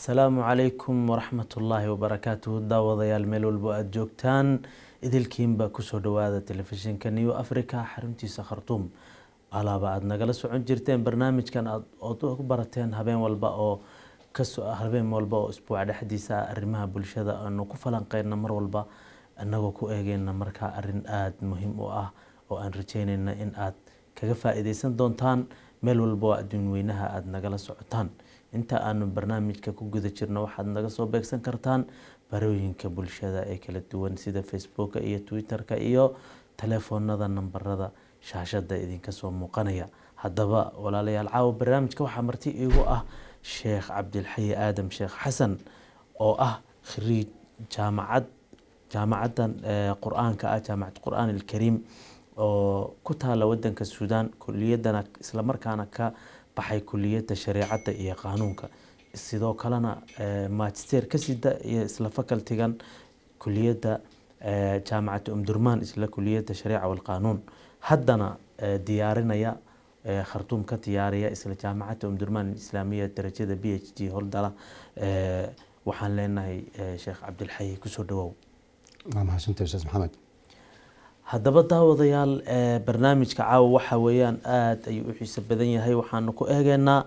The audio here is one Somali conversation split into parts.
asalaamu calaykum waraxmatullaahi wabarakaatuhu daawadayaal meel walbo aada joogtaan idilkiinba kusoo dhawaada telefishinka new africa xaruntiisa khartuum alaaba aada nagala socon jirteen barnaamijkan ood u barateen habeen walba oo habeen walba oo isbuuca dhexdiisa arrimaha bulshada aanu ku falanqeyna mar walba inagoo ku eegeyna markaa arin aada muhiim u ah oo aan rajeyneyna in aad kaga faa-iideysan doontaan meel walba oo adduun weynaha aada nagala socotaan inta aanu barnaamijka ku guda jirno waxaad naga soo beegsan kartaan barooyinka bulshada ee kala duwan sida facebooka iyo twitter-ka iyo telefoonada nambarada shaashada idinka soo muuqanaya haddaba walaalayaal caawa barnaamijka waxaa marti iigu ah sheekh cabdilxayi aadam sheekh xasan oo ah khariij jaamacad jaamacaddan qur-aanka ah jaamacad qur-aan alkariim oo ku taala wadanka suudaan kuliyadana islamarkaana ka baxay kuliyadda shareecadda iyo qaanuunka sidoo kalena magister ka sida iyo isla facultigan kuliyadda jaamacadda umdurmaan isla kuliyadda shareeca walqaanuun haddana diyaarinaya khartuum ka diyaariya isla jaamacadda umdurmaan islaamiya darajada b h d holdala waxaan leenahay sheekh cabdilxayi kusoo dhawow waa mahadsantahay ustaas maxamed haddaba daawadayaal barnaamijka caawa waxa weeyaan aada ayuu u xiiso badan yahay waxaanu ku eegeynaa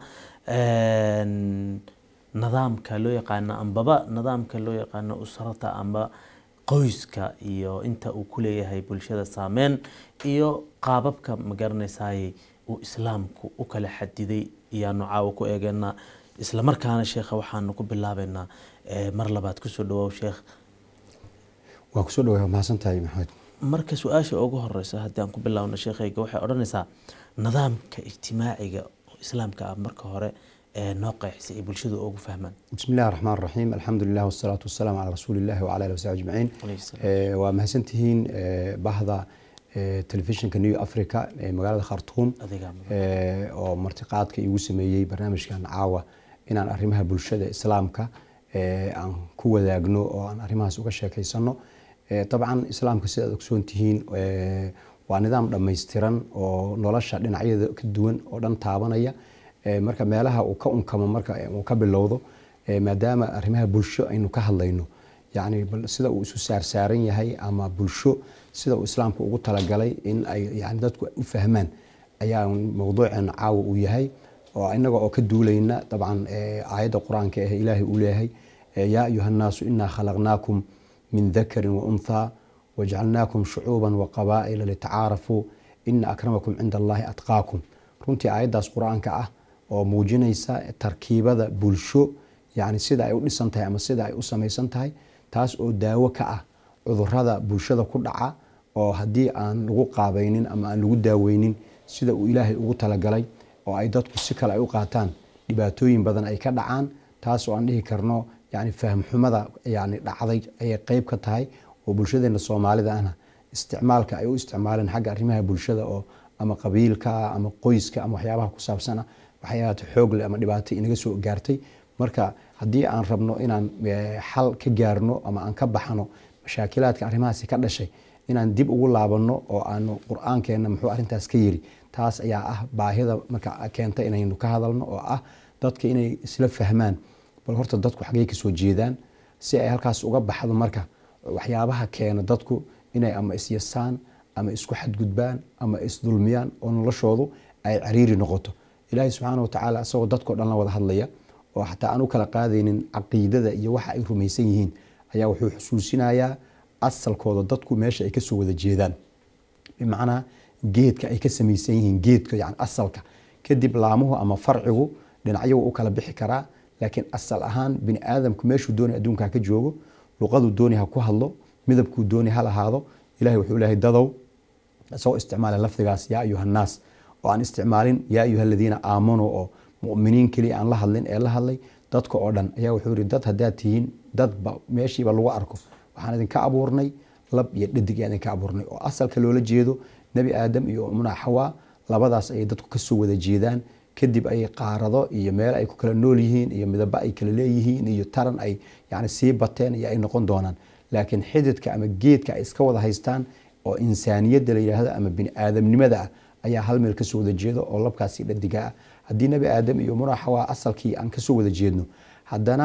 nidaamka loo yaqaano ambaba nidaamka loo yaqaano usrata amba qoyska iyo inta uu ku leeyahay bulshada saameyn iyo qaababka magaranaysaay uu islaamku u kala xadiday ayaanu caawa ku eegeynaa islamarkaana sheekha waxaanu ku bilaabeynaa mar labaad kusoo dhawow sheekh waa kusoo dhawaa mahadsantahay maxamed marka su-aasha ugu horeysa haddii aan ku bilaabno sheekhayga waxay odhanaysaa nidaamka ijtimaaciga oo islaamka ah marka hore ee noo qeexisay ay bulshadu ugu fahmaan bismi illahi raxmaan raxiim alxamdulilah wasalaatu wasalaamu calaa rasuulillahi wacala alihi wasaxbi ajmaciin waa mahadsantihiin bahda telefishinka new africa ee magaalada khartuum oo martiqaadka igu sameeyey barnaamijkan caawa inaan arrimaha bulshada islaamka aan ku wadaagno oo aan arrimahaas uga sheekeysano dabcan islaamka sidaad ogsoon tihiin waa nidaam dhammaystiran oo nolosha dhinacyada ka duwan oo dhan taabanaya marka meelaha uu ka unkamo marka uu ka bilowdo maadaama arrimaha bulsho aynu ka hadlayno yani sida uu isu saarsaaran yahay ama bulsho sida uu islaamka ugu talagalay in ay yani dadku u fahmaan ayaa mowduuceena caawa uu yahay oo inaga oo ka duulayna dabcan aayadda qur-aanka ah ilaahay uu leeyahay yaa ayuha nnaasu inaa khalaqnaakum min dakarin waunhaa wajcalnaakum shucuuban waqabaa'ila litacaarafuu ina akramakum cinda allahi atqaakum runtii aayaddaas qur-aanka ah oo muujinaysa tarkiibada bulsho yani sida ay u dhisan tahay ama sida ay u samaysan tahay taas oo daawo ka ah cudurada bulshada ku dhaca oo haddii aan lagu qaabaynin ama aan lagu daaweynin sida uu ilaahay ugu talagalay oo ay dadku si kale ay u qaataan dhibaatooyin badan ay ka dhacaan taas oo aan dhihi karno yani fahmxumada yani dhacday ayay qeyb ka tahay oo bulshadeena soomaalida ahna isticmaalka ay u isticmaaleen xagga arrimaha bulshada oo ama qabiilka ama qoyska ama waxyaabaha ku saabsana waxyaabata xoogle ama dhibaato inaga soo gaartay marka haddii aan rabno inaan xal ka gaarno ama aan ka baxno mashaakilaadka arrimahaasi ka dhashay inaan dib ugu laabano oo aanu qur-aankeena muxuu arrintaas ka yiri taas ayaa ah baahida marka keenta inaynu ka hadalno oo ah dadka inay isla fahmaan bal horta dadku xaggey kasoo jeedaan si ay halkaas uga baxdo marka waxyaabaha keena dadku inay ama isyasaan ama isku xadgudbaan ama isdulmiyaan oo noloshoodu ay cariiri noqoto ilaahay subxaana watacaala isagoo dadkao dhan la wada hadlaya oo xataa aan u kala qaadaynin caqiidada iyo waxa ay rumaysan yihiin ayaa wuxuu xusuusinayaa asalkooda dadku meesha ay kasoo wada jeedaan bimacnaa geedka ay ka samaysan yihiin geedka yani asalka kadib laamuhu ama farcigu dhinacyagu u kala bixi karaa laakiin asal ahaan bini aadamku meeshuu doonay adduunka ka joogo luqaduu doonay ha ku hadlo midabkuu doonay ha lahaado ilahay wuxuu leeyahay dadow isagoo isticmaala lafdigaas yaa ayuha nnaas oo aan isticmaalin yaa ayuha aladiina aamanuu oo muminiin keliya aan la hadlin ee la hadlay dadka oo dhan ayaa wuxuu yihi dad haddaad tihiin dadba meeshiiba lagu arko waxaan idinka abuurnay lab iyo dhadig yaa idinka abuurnay oo asalka loola jeedo nebi aadam iyo umuna xawaa labadaas ayay dadku kasoo wada jeedaan kadib ay qaarado iyo meel ay ku kala nool yihiin iyo midabo ay kala leeyihiin iyo taran ay yani sii bateen iyo ay noqon doonaan laakiin xididka ama geedka ay iska wada haystaan oo insaaniyadda la yidhaahdo ama bini aadamnimada ah ayaa hal meel kasoo wada jeedo oo labkaasi dhadiga ah haddii nebi aadam iyo muna xawaa asalkii aan kasoo wada jeedno haddana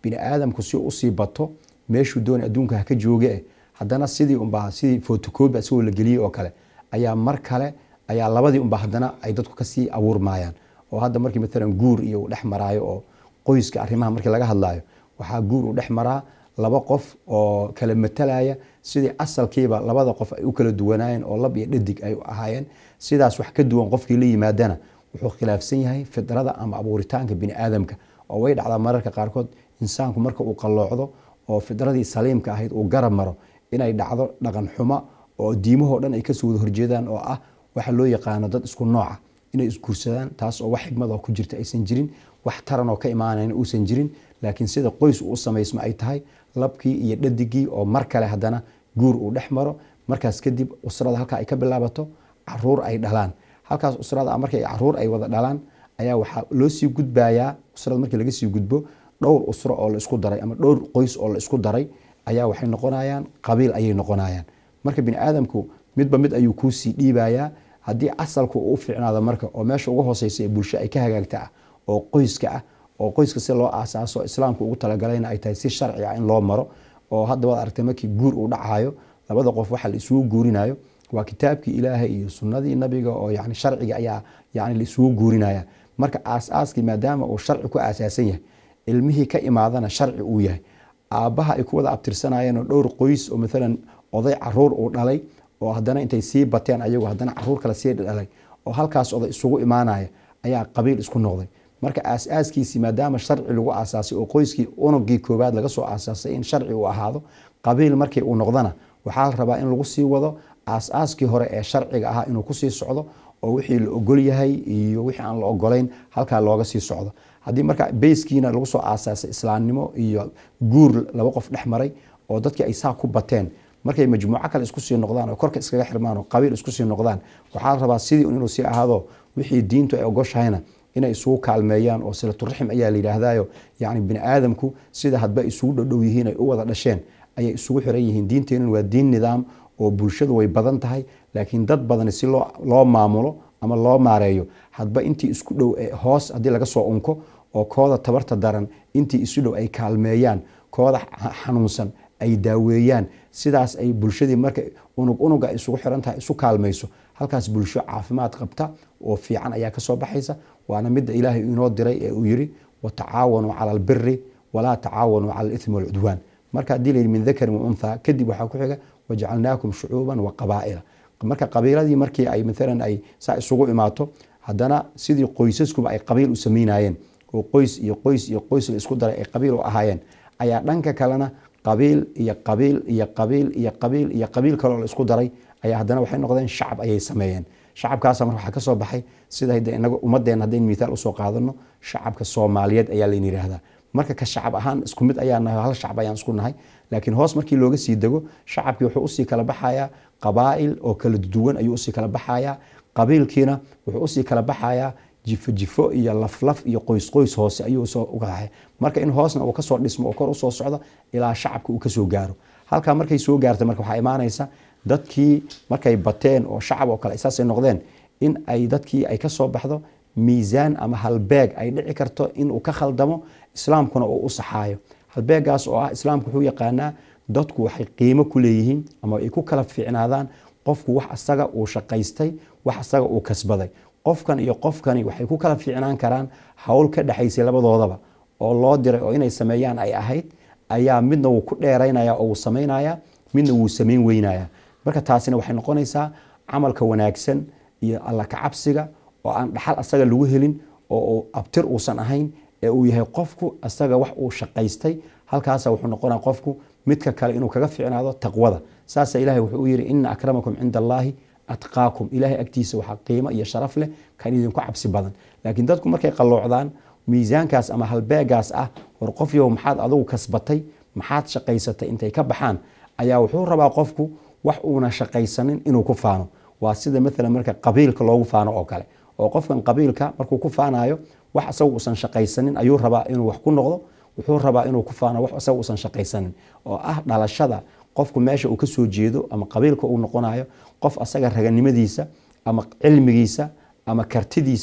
bini aadamku si usii bato meeshuu doonay adduunka haka jooge eh haddana sidii unbaa sidii fotocobi isagoo la geliyey oo kale ayaa mar kale ayaa labadii unba haddana ay dadku kasii abuurmayaan oo hadda markii maalan guur iyo uu dhex maraayo oo qoyska arrimaha markii laga hadlaayo waxaa guur uu dhex maraa laba qof oo kala matalaya sidii asalkiiba labada qof ay u kala duwanaayeen oo lab iyo dhadig ay ahaayeen sidaas wax ka duwan qofkii la yimaadana wuxuu khilaafsan yahay fidrada ama abuuritaanka bini aadamka oo way dhacdaa mararka qaarkood insaanku marka uu qalloocdo oo fidradii saliimka ahayd uu garab maro inay dhacdo dhaqan xumo oo diimahoo dhan ay kasoo wada horjeedaan oo ah waxa loo yaqaano dad isku nooca inay isguursadaan taas oo wax xigmadoo ku jirta aysan jirin wax taran oo ka imaanayn uusan jirin laakiin sida qoys uu samaysma ay tahay labkii iyo dhadigii oo mar kale haddana guur uu dhex maro markaas kadib usrada halkaa ay ka bilaabato caruur ay dhalaan halkaas usrada markay caruur ay wada dhalaan ayaa waxaa loo sii gudbayaa usrada markii laga sii gudbo dhowr usro oo la isku daray ama dhowr qoys oo la isku daray ayaa waxay noqonayaan qabiil ayay noqonayaan marka bini aadamku midba mid ayuu kuusii dhiibayaa haddii asalku uu fiicnaado marka oo meesha uga hooseysa ee bulsho ay ka hagaagta ah oo qoyska ah oo qoyska si loo aasaaso islaamku ugu talagalayna ay tahay si sharci ah in loo maro oo hadda waad aragtay markii guur uu dhacayo labada qof waxa la isugu guurinayo waa kitaabkii ilaahay iyo sunnadii nabiga oo yani sharciga ayaa yani la isugu guurinaya marka aas-aaskii maadaama uu sharci ku aasaasan yahay ilmihii ka imaadana sharci uu yahay aabbaha ay ku wada abtirsanayeen oo dhowr qoys oo maalan oday caruur uu dhalay oo haddana intay sii bateen ayagu haddana caruur kale sii dhalay oo halkaas oday isugu imaanaya ayaa qabiil isku noqday marka aas-aaskiisii maadaama sharci lagu aasaasay oo qoyskii unugii koowaad laga soo aasaasay in sharci uu ahaado qabiil markii uu noqdana waxaa la rabaa in lagu sii wado aas-aaskii hore ee sharciga ahaa inuu kusii socdo oo wixii la ogol yahay iyo wixii aan la ogolayn halkaa looga sii socdo haddii marka beyskiina lagu soo aasaasay islaamnimo iyo guur laba qof dhex maray oo dadkii ay saa ku bateen markay majmuuco kale isku sii noqdaan oo korka iskaga xirmaan oo qabiil isku sii noqdaan waxaa la rabaa sidii inuu sii ahaado wixii diintu ay ogoshahayna inay isugu kaalmeeyaan oo silaturaxim ayaa la yidhaahdayo yacni bini aadamku sida hadba isugu dhodhow yihiin ay u wada dhasheen ayay isugu xiran yihiin diinteenun waa diin nidaam oo bulshadu way badan tahay laakiin dad badani si loo maamulo ama loo maareeyo hadba intii isku dhow hoos haddii laga soo unko oo kooda tabarta daran intii isu dhow ay kaalmeeyaan kooda xanuunsan ay daaweeyaan sidaas ay bulshadii marka unug unuga ay isugu xiran tahay isu kaalmayso halkaas bulsho caafimaad qabta oo fiican ayaa kasoo baxaysa waana midda ilaahay inoo diray ee uu yiri watacaawanuu cala albiri walaa tacaawanuu cala alithmi walcudwaan marka haddii layidhi min dakarin wa unthaa kadib waxaa ku xiga wajacalnaakum shucuuban wa qabaa'ila marka qabiiladii markii ay maalan ay saa isugu imaato haddana sidii qoysaskuba ay qabiil u sameynayeen oo qoys iyo qoys iyo qoys la isku daray ay qabiil u ahaayeen ayaa dhanka kalena qabiil iyo qabiil iyo qabiil iyo qabiil iyo qabiil kaloo la isku daray ayaa haddana waxay noqdeen shacab ayay sameeyeen shacabkaasa marka waxaa ka soo baxay sida inaga ummaddeena haddaynu mithaal usoo qaadano shacabka soomaaliyeed ayaa layna yidhaahdaa marka ka shacab ahaan isku mid ayaa nahay hal shacab ayaan isku nahay laakiin hoos markii looga sii dego shacabkii wuxuu usii kala baxayaa qabaa'il oo kala duwan ayuu usii kala baxayaa qabiilkiina wuxuu usii kala baxayaa jifo jifo iyo laflaf iyo qoys qoys hoose ayuu soo ugahay marka in hoosna uu kasoo dhismo oo kor usoo socdo ilaa shacabka uu kasoo gaaro halkaa markay soo gaarta marka waxaa imaanaysa dadkii markay bateen oo shacab oo kale saasay noqdeen in ay dadkii ay kasoo baxdo miisaan ama halbeeg ay dhici karto inuu ka khaldamo islaamkuna uu u saxaayo halbeegaas oo ah islaamku wuxuu yaqaanaa dadku waxay qiimo ku leeyihiin ama ay ku kala fiicnaadaan qofku wax asaga uu shaqaystay wax asaga uu kasbaday qofkan iyo qofkani waxay ku kala fiicnaan karaan howl ka dhexaysay labadoodaba oo loo diray oo inay sameeyaan ay ahayd ayaa midna wuu ku dheeraynaya oo wuu samaynaya midna wuu samayn weynaya marka taasina waxay noqonaysaa camalka wanaagsan iyo alla kacabsiga oo aan dhaxal asaga lagu helin oo abtir uusan ahayn ee uu yahay qofku asaga wax uu shaqaystay halkaasa wuxuu noqonaya qofku midka kale inuu kaga fiicnaado taqwada saasa ilahay wuxuu u yidhi ina akramakum cinda allaahi atqaakum ilahay agtiisa waxaa qiimo iyo sharaf leh kan idinku cabsi badan laakiin dadku markay qalloocdaan miisaankaas ama halbeegaas ah war qof yow maxaad adugu kasbatay maxaad shaqaysatay intay ka baxaan ayaa wuxuu rabaa qofku wax uuna shaqaysanin inuu ku faano waa sida maalan marka qabiilka loogu faano oo kale oo qofkan qabiilka markuu ku faanayo wax isaga uusan shaqaysanin ayuu rabaa inuu wax ku noqdo wuxuu rabaa inuu ku faano wax isaga uusan shaqaysanin oo ah dhalashada qofku meesha uu kasoo jeedo ama qabiilka uu noqonayo qof asaga raganimadiisa ama cilmigiisa ama kartidiisa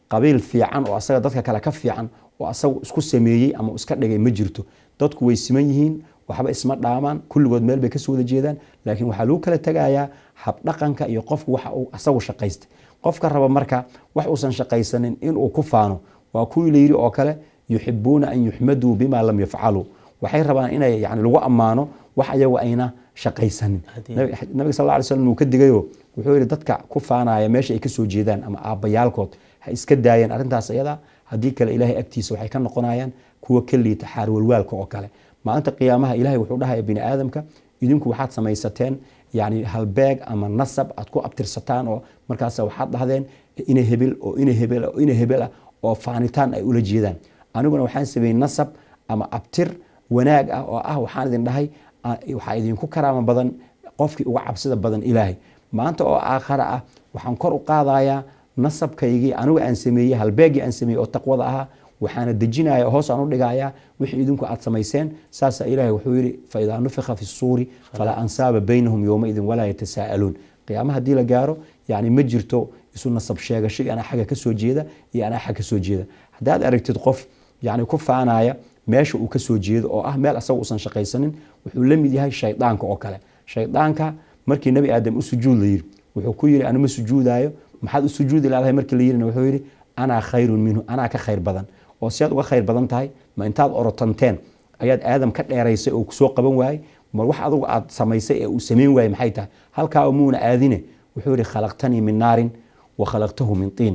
qabiil fiican oo asaga dadka kale ka fiican oo asagu isku sameeyey ama iska dhigay ma jirto dadku way siman yihiin waxba isma dhaamaan kulligood meel bay kasoo wada jeedaan laakiin waxaa lagu kala tegayaa habdhaqanka iyo qofku waxa uu asagu shaqaystay qofka raba marka wax uusan shaqaysanin inuu ku faano waa kuwii layidhi oo kale yuxibuuna an yuxmaduu bima lam yafcaluu waxay rabaan inay yani lagu ammaano wax ayagu ayna shaqaysanin nabiga sal ly slam uu ka digayo wuxuu yihi dadka ku faanaya meesha ay kasoo jeedaan ama aabbayaalkood ha iska daayeen arrintaas iyada haddii kale ilaahay agtiisa waxay ka noqonayaan kuwa ka liita xaarwalwaalka oo kale maalinta qiyaamaha ilahay wuxuu dhahaya bini aadamka idinku waxaad samaysateen yani halbeeg ama nasab aad ku abtirsataan oo markaas waxaad dhahdeen ina hebel oo ina hebel oo ina hebel ah oo faanitaan ay ula jeedaan aniguna waxaan sameeyey nasab ama abtir wanaag ah oo ah waxaan idin dhahay waxaa idinku karaama badan qofkii uga cabsida badan ilaahay maanta oo aakhara ah waxaan kor u qaadayaa nasabkaygii anigu aan sameeyey halbeegii aan sameeyey oo taqwada ahaa waxaana dejinaya hoos aan u dhigayaa wixii idinku aad samayseen saasaa ilaahay wuxuu yidhi faidaa nufika fi suuri falaa ansaaba baynahum yowmaidin walaa yatasaa'aluun qiyaama haddii la gaaro yani ma jirto isu nasab sheegasho iyo anaa xagga ka soo jeeda iyo anaa xag ka soo jeeda haddaad aragtid qof yani ku faanaya meesha uu ka soo jeedo oo ah meel asaga uusan shaqaysanin wuxuu la mid yahay shaydaanka oo kale shaydaanka markii nebi aadam u sujuud la yidhi wuxuu ku yidhi anu ma sujuudaayo maxaad u sujuudi laadahay markii la yidhina wuxuu yidhi anaa khayrun minhu anaa ka khayr badan oo si aad uga khayr badan tahay ma intaad orotanteen ayaad aadam ka dheeraysay oo kusoo qaban waayey ma wax adugu aad samaysay ee uu samayn waayey maxay tahay halkaa muuna aadine wuxuu yidhi khalaqtanii min naarin wa khalaqtahu min tiin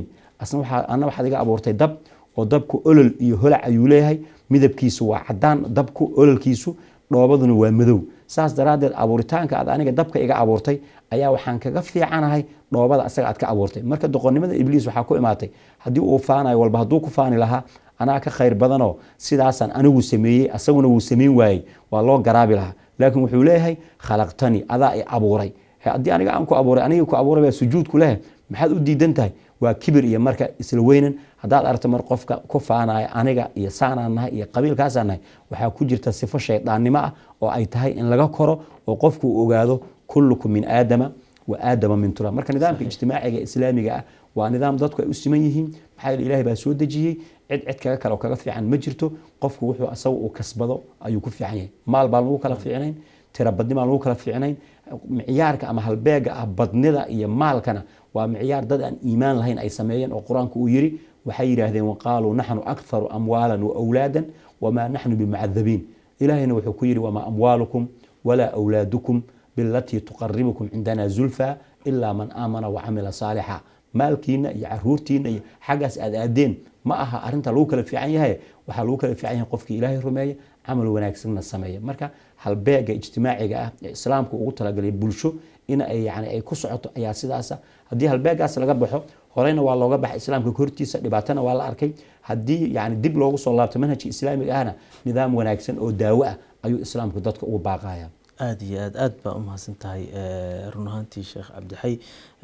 ana waxaad iga abuurtay dab oo dabku olol iyo holac ayuu leeyahay midabkiisu waa cadaan dabku ololkiisu dhoobaduna waa madow saas daraaddeed abuuritaanka aad aniga dabka iga abuurtay ayaa waxaan kaga fiicanahay dhoobada asaga aad ka abuurtay marka doqonnimada ibliis waxaa ku imaatay haddii uu faanayo walba hadduu ku faani lahaa anaa ka khayr badanoo sidaasaan anigu sameeyey asaguna wuu samayn waayey waa loo garaabi lahaa laakiin wuxuu leeyahay khalaqtanii adaa i abuuray haddii aniga aan ku abuuray anigii ku abuuray baa sujuudku leh maxaad u diidan tahay waa kibir iyo marka isla weynan haddaad aragto mar qofka ku faanaya aniga iyo saanaan nahay iyo qabiilkaasaan nahay waxaa ku jirta sifo shaydaannimo ah oo ay tahay in laga koro oo qofku uu ogaado kullukum min aadama wa aadama min turab marka nidaamka ijtimaaciga islaamiga ah waa nidaam dadku ay u siman yihiin maxaa yeele ilahay baa soo dejiyey cid cid kaga kale oo kaga fiican ma jirto qofku wuxuu asaga uu kasbado ayuu ku fiican yahay maal baan lagu kala fiicnayn tirabadni baan lagu kala fiicnayn micyaarka ama halbeega ah badnida iyo maalkana waa micyaar dad aan iimaan lahayn ay sameeyeen oo qur-aanku uu yidhi waxay yidhaahdeen waqaaluu naxnu akharu amwaalan wa awlaadan wamaa naxnu bimacadabiin ilaahayna wuxuu ku yidhi wamaa amwaalukum walaa awlaadukum bilatii tuqaribukum cindana zulfa ilaa man aamana wacamila saalixa maalkiina iyo caruurtiina iyo xaggaas aad aadeen ma aha arinta lagu kala fiican yahay waxaa lagu kala fiican yahay qofkii ilaahay rumeeya camal wanaagsanna sameeya marka halbeega ijtimaaciga ah ee islaamku ugu talagalay bulsho in ay yani ay ku socoto ayaa sidaasa haddii halbeegaas laga baxo horeyna waa looga baxay islaamka hortiisa dhibaatana waa la arkay haddii yani dib loogu soo laabto manhajka islaamiga ahna nidaam wanaagsan oo daawo ah ayuu islaamku dadka ugu baaqaya aada iyo aad aada baa umahadsan tahay run ahaantii sheekh cabdixay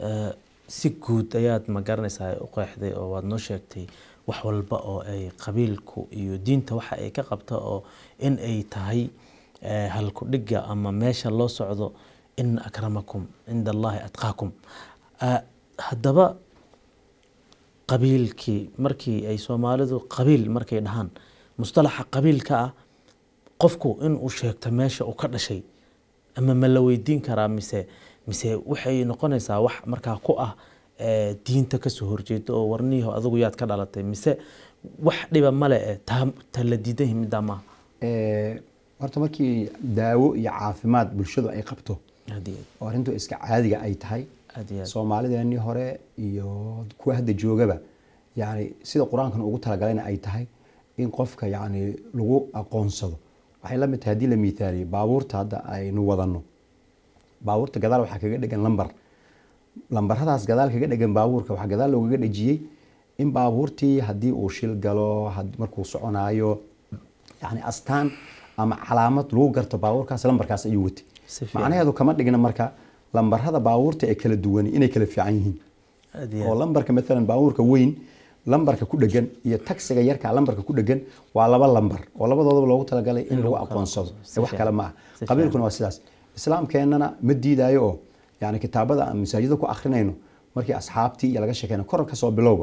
si guud ayaad ma garanaysaa u qeexday oo waad noo sheegtay wax walba oo ay qabiilku iyo diinta waxa ay ka qabta oo in ay tahay halkudhiga ama meesha loo socdo ina akramakum cinda allahi atqaakum haddaba qabiilkii markii ay soomaalidu qabiil markay dhahaan mustalaxa qabiilka ah qofku inuu sheegto meesha uu ka dhashay ama ma la weydiin karaa mise mise waxay noqonaysaa wax markaa ku ah diinta kasoo horjeeda oo warniyaho adigu yaad ka dhalatay mise wax dhiba male e ta la diidanyahi middaa maaha horta markii daawo iyo caafimaad bulshadu ay qabto oo arrintu iska caadiga ay tahay soomaalideenii hore iyo kuwa hadda joogaba yani sida qur-aankan ugu talagalayna ay tahay in qofka yani lagu aqoonsado waxay la mid tahay haddii la miithaaliyo baabuurta hadda aynu wadano baabuurta gadaal waxaa kaga dhegan lambar lambaradaas gadaal kaga dhegan baabuurka waxaa gadaal loogaga dhejiyey in baabuurtii haddii uu shil galo markuu soconaayo yani astaan ama calaamad lagu garto baabuurkaas lambarkaas ayuu watay macnaheedu kama dhigna marka lambarada baabuurta ee kala duwan inay kala fiican yihiin oo lambarka maalan baabuurka weyn lambarka ku dhegan iyo taxiga yarka lambarka ku dhegan waa laba lambar oo labadoodaba loogu talagalay in lagu aqoonsado wax kale ma ah qabiilkuna waa sidaas islaamkeennana ma diidaayo oo yani kitaabada aan masaajida ku akrinayno markii asxaabtii iyo laga sheekeyna kor kasoo bilowba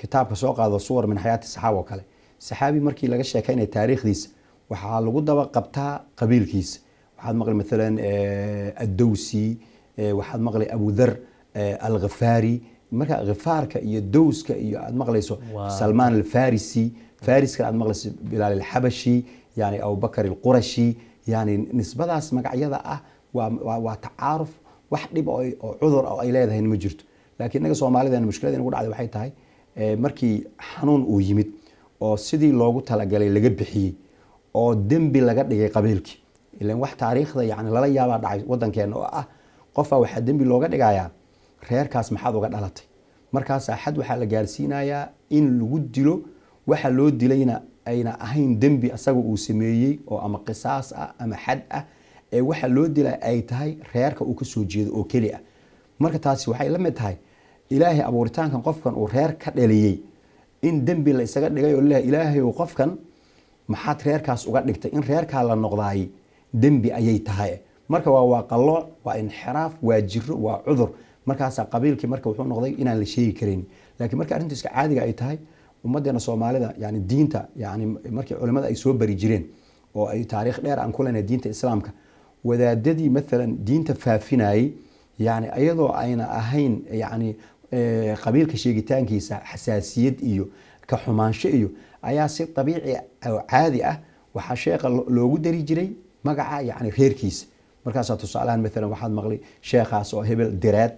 kitaabka soo qaado suwar min xayaati saxaaba oo kale saxaabi markii laga sheekaynaya taariikhdiisa waxaa lagu daba qabtaa qabiilkiisa waxaad maqli maalan addowsi waxaad maqli abudar alghafaari marka khifaarka iyo dowska iyo aad maqlayso salmaan alfarisi fariskana aad maqlayso bilaal alxabashi yani abubakar alqurashi yani nisbadaas magacyada ah waa tacaaruf wax dhib oo cudur ay leedahay ma jirto laakiin inaga soomaalideen mushkilada nagu dhacday waxay tahay markii xanuun uu yimid oo sidii loogu talagalay laga bixiyey oo dembi laga dhigay qabiilkii ilan wax taariikhda yani lala yaabaa dhacay wadankeena oo ah qofaa waxaa dembi looga dhigayaa reerkaas maxaad uga dhalatay markaasaa xad waxaa la gaarsiinayaa in lagu dilo waxa loo dilayna ayna ahayn dembi asaga uu sameeyey oo ama qisaas ah ama xad ah ee waxa loo dila ay tahay reerka uu kasoo jeedo oo keli ah marka taasi waxay la mid tahay ilaahay abuuritaankan qofkan uu reer ka dhaliyey in dembi la isaga dhigay oo leeyahay ilaahay qofkan maxaad reerkaas uga dhigtay in reerkaa la noqdaay dembi ayay tahay marka waa waa qalooc waa inxiraaf waa jiro waa cudur markaasaa qabiilkii marka wuxuu noqday inaan la sheegi karin laakiin marka arrintu iska caadiga ay tahay ummadeena soomaalida yani diinta yani markii culimada ay soo bari jireen oo ay taariikh dheer aan ku leenahay diinta islaamka wadaadadii maalan diinta faafinayey yani iyadoo ayna ahayn yani qabiilka sheegitaankiisa xasaasiyad iyo ka xumaansho iyo ayaa si dabiici oo caadi ah waxaa sheekha loogu dari jiray magaca yani reerkiisa markaasaa tusaalahan maalan waxaad maqlay sheekhaas oo hebel diraad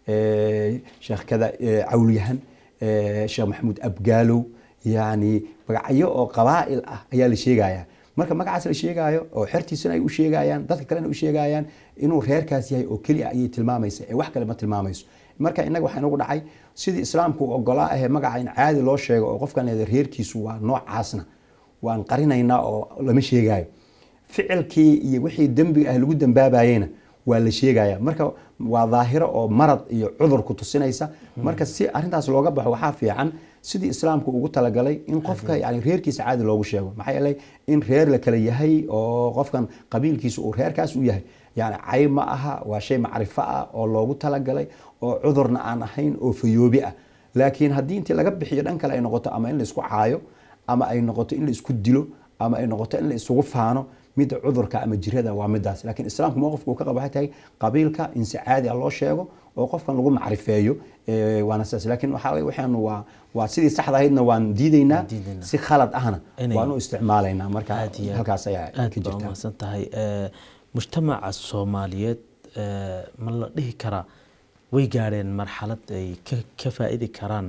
sheekh kada cawlyahan sheekh maxamuud abgaalow yani magacyo oo qabaa'il ah ayaa la sheegayaa marka magacaas la sheegaayo oo xertiisana ay u sheegayaan dadka kalena u sheegayaan inuu reerkaas yahay oo keliya ayay tilmaamaysa ee wax kale ma tilmaamayso marka inaga waxaa inagu dhacay sidii islaamku ogolaa ahee magaca in caadi loo sheego oo qofkan leeda reerkiisu waa noocaasna waan qarinaynaa oo lama sheegaayo ficilkii iyo wixii dembiga ah lagu dambaabayena waa la sheegaya marka waa daahiro oo marad iyo cudur ku tusinaysa marka si arintaas looga baxo waxaa fiican sidii islaamku ugu talagalay in qofka yani reerkiisa caadi loogu sheego maxaa yeelay in reer la kala yahay oo qofkan qabiilkiisa uu reerkaas u yahay yani cayb ma aha waa shay macrifo ah oo loogu talagalay oo cudurna aan ahayn oo fayoobi ah laakiin haddii intii laga bixiyo dhan kale ay noqoto ama in la isku caayo ama ay noqoto in la isku dilo ama ay noqoto in la isugu faano midda cudurka ama jirada waa midaas laakiin islaamku mowqifka uu ka qabo waxay tahay qabiilka in si caadi ah loo sheego oo qofkan lagu macrifeeyo waana sidaas laakiin waxaa weye waxaanu waa waa sidii saxda ahaydna waan diidaynaa si khalad ahna waan u isticmaalaynaa marka halkaas ayaa ka aad baa jirta umahadsan tahay mujtamaca soomaaliyeed ma la dhihi karaa way gaadheen marxalad ay ka- ka faa'iidi karaan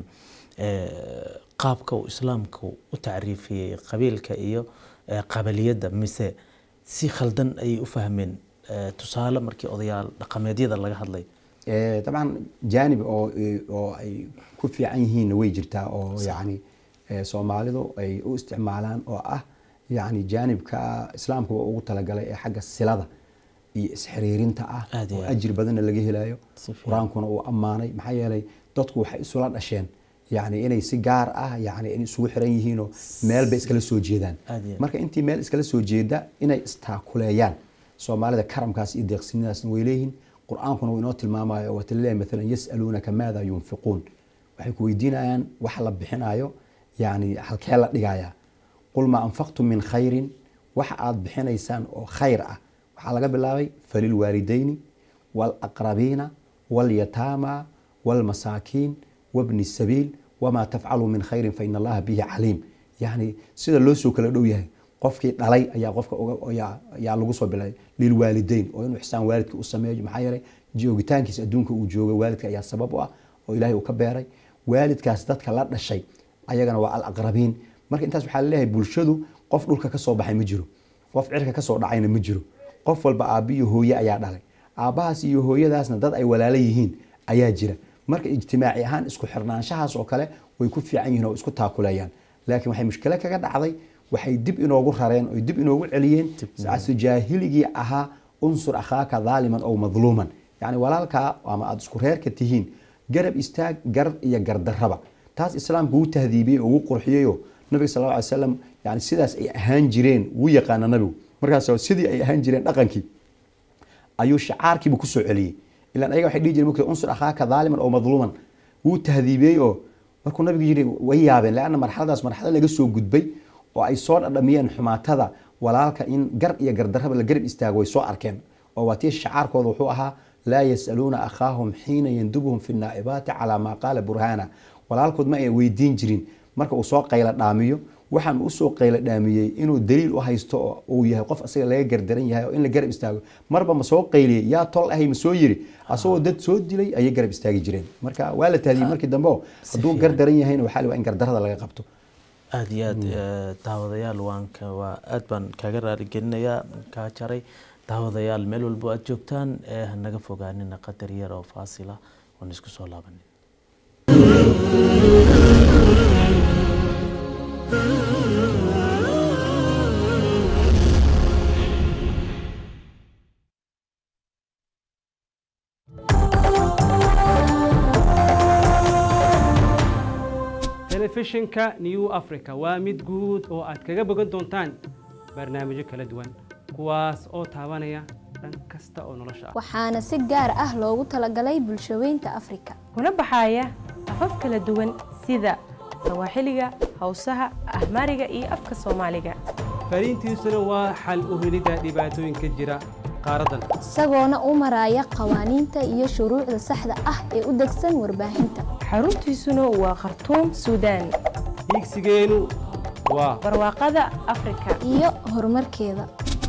qaabka uu islaamku u tacriifiyey qabiilka iyo qabaliyadda mise si khaldan ayay u fahmeen tusaale markii odayaal dhaqameedyada laga hadlay dabcan jaanib oo oo ay ku fiican yihiinna way jirtaa oo yacni soomaalidu ay u isticmaalaan oo ah yacni jaanibka islaamkuba ugu talagalay ee xagga silada iyo isxiriirinta ah Aad iyo oo aad. ajir badanna laga helayo Si fiican. qur-aankuna uu ammaanay maxaa yeelay dadku waxay isula dhasheen yacni inay si gaar ah yacni in isugu xiran yihiinoo meel bay iskala soo jeedaan Aad iyo aad. marka intii meel iskala soo jeeda inay istaakuleeyaan soomaalida karamkaas iyo deeqsinadaasna way leeyihiin qur-aankuna wuu inoo tilmaamayo oo watalilahi maalan yas'aluunaka maada yunfiquun waxay ku weydiinayaan wax la bixinayo yani halkee la dhigayaa qul maa anfaqtum min khayrin waxa aad bixinaysaan oo khayr ah waxaa laga bilaabay falilwaalidayni waalaqrabiina walyataama waalmasaakiin wabni sabiil wamaa tafcaluu min khayrin faina allaha bihi caliim yani sida loo soo kala dhow yahay qofkii dhalay ayaa qofka uga- ayaa ayaa lagu soo bilaabay lilwaalidayn oo inuu ixsaan waalidka u sameeyo maxaa yeelay joogitaankiisa adduunka uu joogo waalidka ayaa sabab u ah oo ilaahay uu ka beeray waalidkaas dadka la dhashay ayagana waa alaqrabiin marka intaas waxaa laleeyahay bulshadu qof dhulka ka soo baxay ma jiro qof cirka ka soo dhacayna ma jiro qof walba aabbi iyo hooye ayaa dhalay aabbahaas iyo hooyadaasna dad ay walaalo yihiin ayaa jira marka ijtimaaci ahaan isku xirnaanshahaas oo kale way ku fiican yihiin oo isku taakuleeyaan laakiin waxay mushkilo kaga dhacday waxay dib inoogu rareen oy dib inoogu celiyeen casri jaahiligii ahaa unsur akhaaka daaliman ow madluuman yacni walaalkaa ama aada isku reerka tihiin garab istaag gar iyo gardarraba taas islaamku wuu tahdiibiyey oo wuu qurxiyeyoo nabiga sal alla alay slam yani sidaas ay ahaan jireen wuu yaqaana nabigu markaas sidii ay ahaan jireen dhaqankii ayuu shacaarkiiba kusoo celiyey ilan ayaga waxay dhihi jireen mugta unsur akhaaka daaliman oo madluuman wuu tahdiibiyey oo markuu nabigu yidhi way yaabeen leanna marxaladaas marxalad laga soo gudbay oo ay soo dhadhamiyeen xumaatada walaalka in gar iyo gardarraba la garab istaago way soo arkeen oo waa tii shacaarkooda wuxuu ahaa laa yasaluuna akhaahum xiina yandubuhum fi naa'ibaati calaa maa qaala burhaana walaalkood ma ay weydiin jirin marka uu soo qayla dhaamiyo waxaan usoo qayla dhaamiyey inuu daliil u haysto oo uu yahay qof asaga laga gardaran yahay oo in la garab istaago marba ma soo qayliyey yaa tol ahay ma soo yiri asagoo dad soo dilay ayay garab istaagi jireen marka waa la taadiyey markii dambe oo hadduu gardaran yahayna waxaa la waa in gardarrada laga qabto aada iyo aad daawadayaal waan ka waa aad baan kaaga raaligelinayaa kaa jaray daawadayaal meel walbo aad joogtaan ee hanaga fogaanina qadar yar oo faasila waan isku soo laabanin telefishinka new africa waa mid guud oo aad kaga bogan doontaan barnaamijyo kala duwan kuwaas oo taabanaya dhan kasta oo nolosha ah waxaana si gaar ah loogu talagalay bulshaweynta afrika kuna baxaya afaf kala duwan sida sawaaxiliga hawsaha ahmaariga iyo afka soomaaliga fariintiisuna waa xal u helidda dhibaatooyinka jira qaaraddan isagoona u maraya qawaaniinta iyo shuruucda saxda ah ee u degsan warbaahinta xaruntiisuna waa khartuum suudaan hiigsigeenu waa barwaaqada afrika iyo horumarkeeda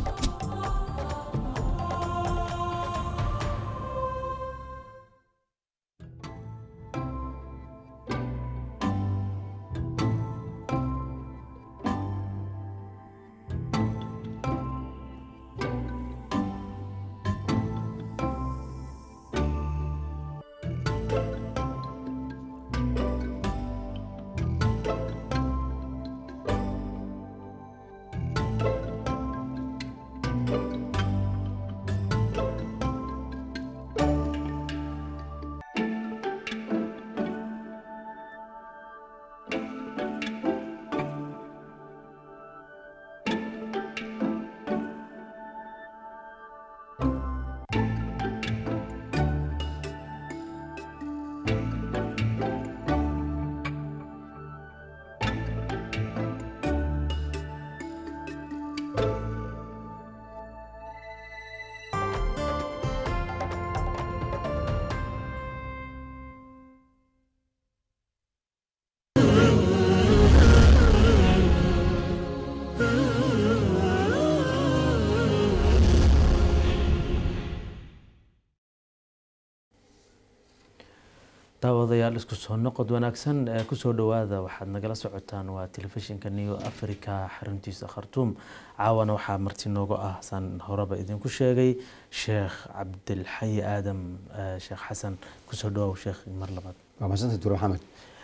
daawadayaal isku soo noqod wanaagsan ee kusoo dhowaada waxaad nagala socotaan waa telefishinka new africa xaruntiisa khartuum caawana waxaa marti nooga ah saan horeba idinku sheegay sheekh cabdilxayi aadam sheekh xasan kusoo dhawow sheekh mar labaad waa mahadsantahay dure maxamed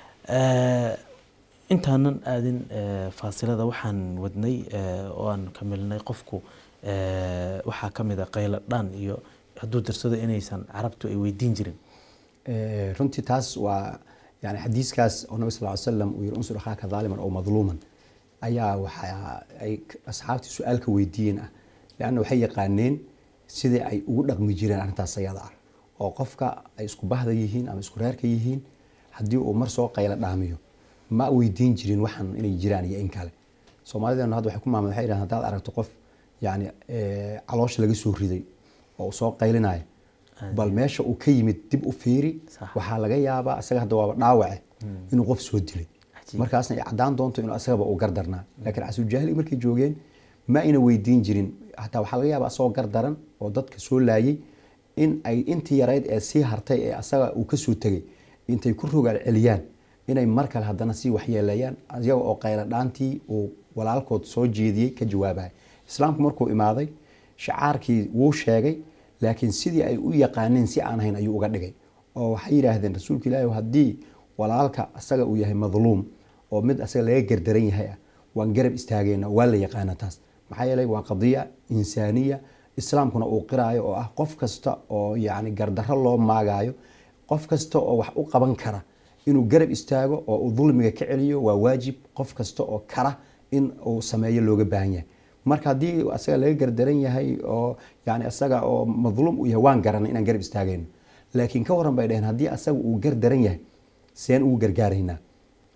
intaanan aadin faasilada waxaan wadnay oo aan kamilnay qofku waxaa kamid a qaylo dhaan iyo hadduu darsado inaysan carabtu ay weydiin jirin runtii taas waa yani xadiiskaas oo nabi sal ly slam uu yiri unsur akhaaka dhaaliman oo madluuman ayaa waxa ay asxaabtii su-aalka weydiiyeen ah leanna waxay yaqaaneen sidii ay ugu dhaqmi jireen arrintaas ayada ah oo qofka ay isku bahda yihiin ama isku reerka yihiin haddii uu mar soo qaylo dhaamiyo ma weydiin jirin waxan inay jiraan iyo in kale soomaalideenu hadda waxay ku maamad waxay yidhahdeen haddaad aragto qof yani caloosha laga soo riday oo uu soo qaylinayo bal meesha uu ka yimid dib u fiiri waxaa laga yaabaa isaga hadda waaba dhaawace inuu qof soo dilay markaasna ay caddaan doonto inuu asagaba uu gardarnaa laakiin casuuljaahili markay joogeen ma ayna weydiin jirin hataa waxaa laga yaabaa asagoo gardaran oo dadka soo laayay in ay intii yarayd ee sii hartay ee asaga uu kasoo tegay intay ku rogaal celiyaan inay mar kale haddana sii waxyeeleeyaan iyaga oo qaylo dhaantii uu walaalkood soo jeediyey ka jawaabaya islaamku markuu imaaday shacaarkii wuu sheegay laakiin sidii ay u yaqaaneen si aan hayn ayuu uga dhigay oo waxay yidhaahdeen rasuulka ilaahi haddii walaalka asaga uu yahay madluum oo mid asaga laga gardaran yahay ah waan garab istaagayna waa la yaqaana taas maxaa yeelay waa qadiya insaaniya islaamkuna uu qiraayo oo ah qof kasta oo yacni gardarro loo maagaayo qof kasta oo wax u qaban kara inuu garab istaago oo uu dulmiga ka celiyo waa waajib qof kasta oo kara in uu sameeyo looga baahan yahay marka haddii asaga laga gardaran yahay oo yani asaga oo madluum uu yahay waan garanay inaan garab istaagayno laakiin ka waran bay dhaheen haddii asaga uu gardaran yahay seen ugu gargaaraynaa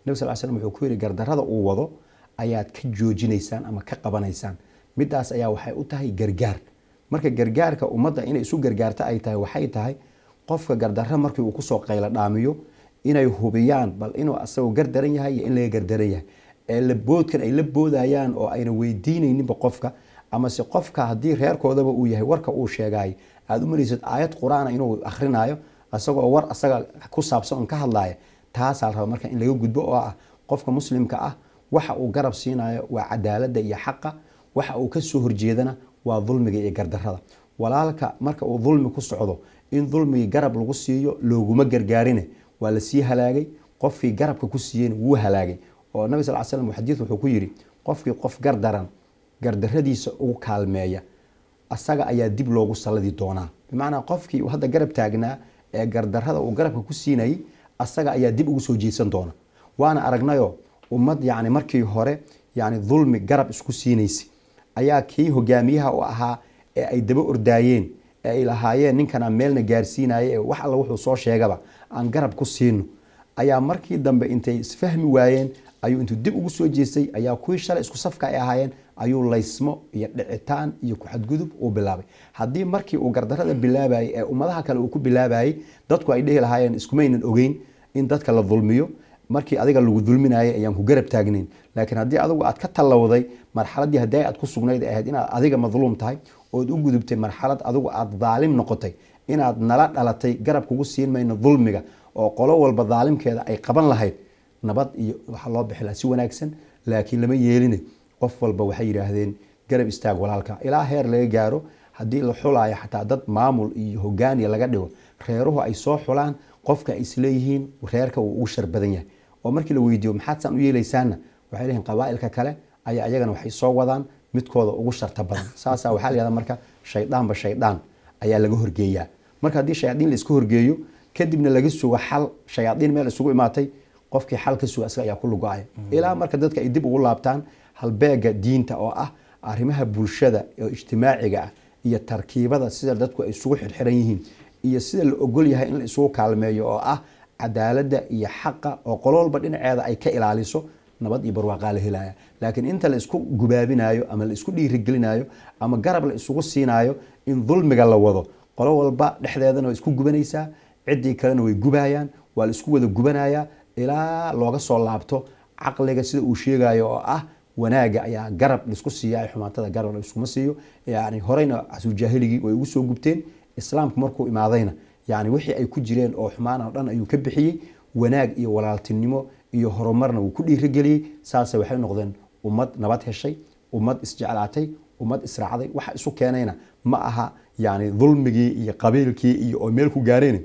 nabi sal slam wuxuu ku yidhi gardarrada uu wado ayaad ka joojinaysaan ama ka qabanaysaan midaas ayaa waxay u tahay gargaar marka gargaarka ummadda inay isu gargaarto ay tahay waxay tahay qofka gardarro markii uu kusoo qaylo dhaamiyo inay hubiyaan bal inuu asagoo gardaran yahay iyo in laga gardaran yahay ee laboodkan ay la boodayaan oo ayna weydiinayninba qofka amase qofka haddii reerkoodaba uu yahay warka uu sheegay aada u maraysad aayad qur-aana inuu akhrinayo isagoo war asaga ku saabsan on ka hadlaya taasaa la raba marka in laga gudbo oo ah qofka muslimka ah waxa uu garab siinayo waa cadaaladda iyo xaqa waxa uu kasoo horjeedana waa dulmiga iyo gardarrada walaalka marka uu dulmi ku socdo in dulmigii garab lagu siiyo looguma gargaarine waa lasii halaagay qofkii garabka ku siiyeyna wuu halaagay oo nabi sal slam xadiid wuxuu ku yidhi qofkii qof gardaran gardarradiisa ugu kaalmeeya asaga ayaa dib loogu salladi doonaa bimacnaa qofkii uu hadda garab taagnaa ee gardarrada uu garabka ku siinayay asaga ayaa dib ugu soo jeesan doona waana aragnayo ummad yani markii hore yani dulmi garab isku siinaysay ayaa kii hogaamiyaha u ahaa ee ay daba ordaayeen ee ay lahaayeen ninkanaa meelna gaarsiinaya ee wax alla wuxuu soo sheegaba aan garab ku siino ayaa markii dambe intay isfahmi waayeen ayuu intuu dib ugu soo jeestay ayaa kuwii shalay isku safka ay ahaayeen ayuu laysmo iyo dhicitaan iyo ku-xadgudub uu bilaabay haddii markii uu gardarrada bilaabayay ee ummadaha kale uu ku bilaabayay dadku ay dhehi lahaayeen iskumaynan ogeyn in dadka la dulmiyo markii adiga lagu dulminayay ayaan ku garab taagnayn laakiin haddii adigu aad ka tallowday marxaladdii haddii aad ku sugnayd ee ahayd inaad adiga madluum tahay ood u gudubtay marxalad adigu aad daalim noqotay inaad nala dhalatay garab kugu siin mayno dulmiga oo qolo walba daalimkeeda ay qaban lahayd nabad iyo waxaa loo bixi lahaa si wanaagsan laakiin lama yeeline qof walba waxay yidhaahdeen garab istaag walaalka ilaa heer laga gaaro haddii la xulaayo xataa dad maamul iyo hogaaniya laga dhigo reeruhu ay soo xulaan qofka ay isleeyihiin reerka uu ugu shar badan yahay oo markii la weydiiyo maxaad saan u yeelaysaanna waxay leeyihin qabaa'ilka kale ayaa iyagana waxay soo wadaan midkooda ugu sharta badan saasaa waxaa la yihahda marka shayddaanba shaydaan ayaa laga horgeeyaa marka haddii shayaadiin la iska horgeeyo kadibna laga sugo xal shayaadiin meel isugu imaatay qofkii xal ka suga asaga ayaa ku lugo-aya ilaa marka dadka ay dib ugu laabtaan halbeega diinta oo ah arrimaha bulshada oo ijtimaaciga ah iyo tarkiibada sida dadku ay isugu xirxiran yihiin iyo sida la ogol yahay in la isugu kaalmeeyo oo ah cadaaladda iyo xaqa oo qolo walba dhinaceeda ay ka ilaaliso nabad iyo barwaaqaa la helaya laakiin inta la isku gubaabinayo ama la isku dhiirigelinayo ama garab la isugu siinayo in dulmiga la wado qolo walba dhexdeedana way isku gubanaysaa ciddii kalena way gubayaan waa la isku wada gubanayaa ilaa looga soo laabto caqliga sida uu sheegayo oo ah wanaaga ayaa garab laisku siiya xumaatada garab laiskuma siiyo yani horeyna casuujaahiligii way ugu soo gubteen islaamku markuu imaadayna yani wixii ay ku jireen oo xumaan oo dhan ayuu ka bixiyey wanaag iyo walaaltinimo iyo horumarna wuu ku dhiirigeliyey saase waxay noqdeen ummad nabad heshay ummad isjeclaatay ummad israacday waxa isu keenayna ma aha yani dulmigii iyo qabiilkii iyo oo meel ku gaareen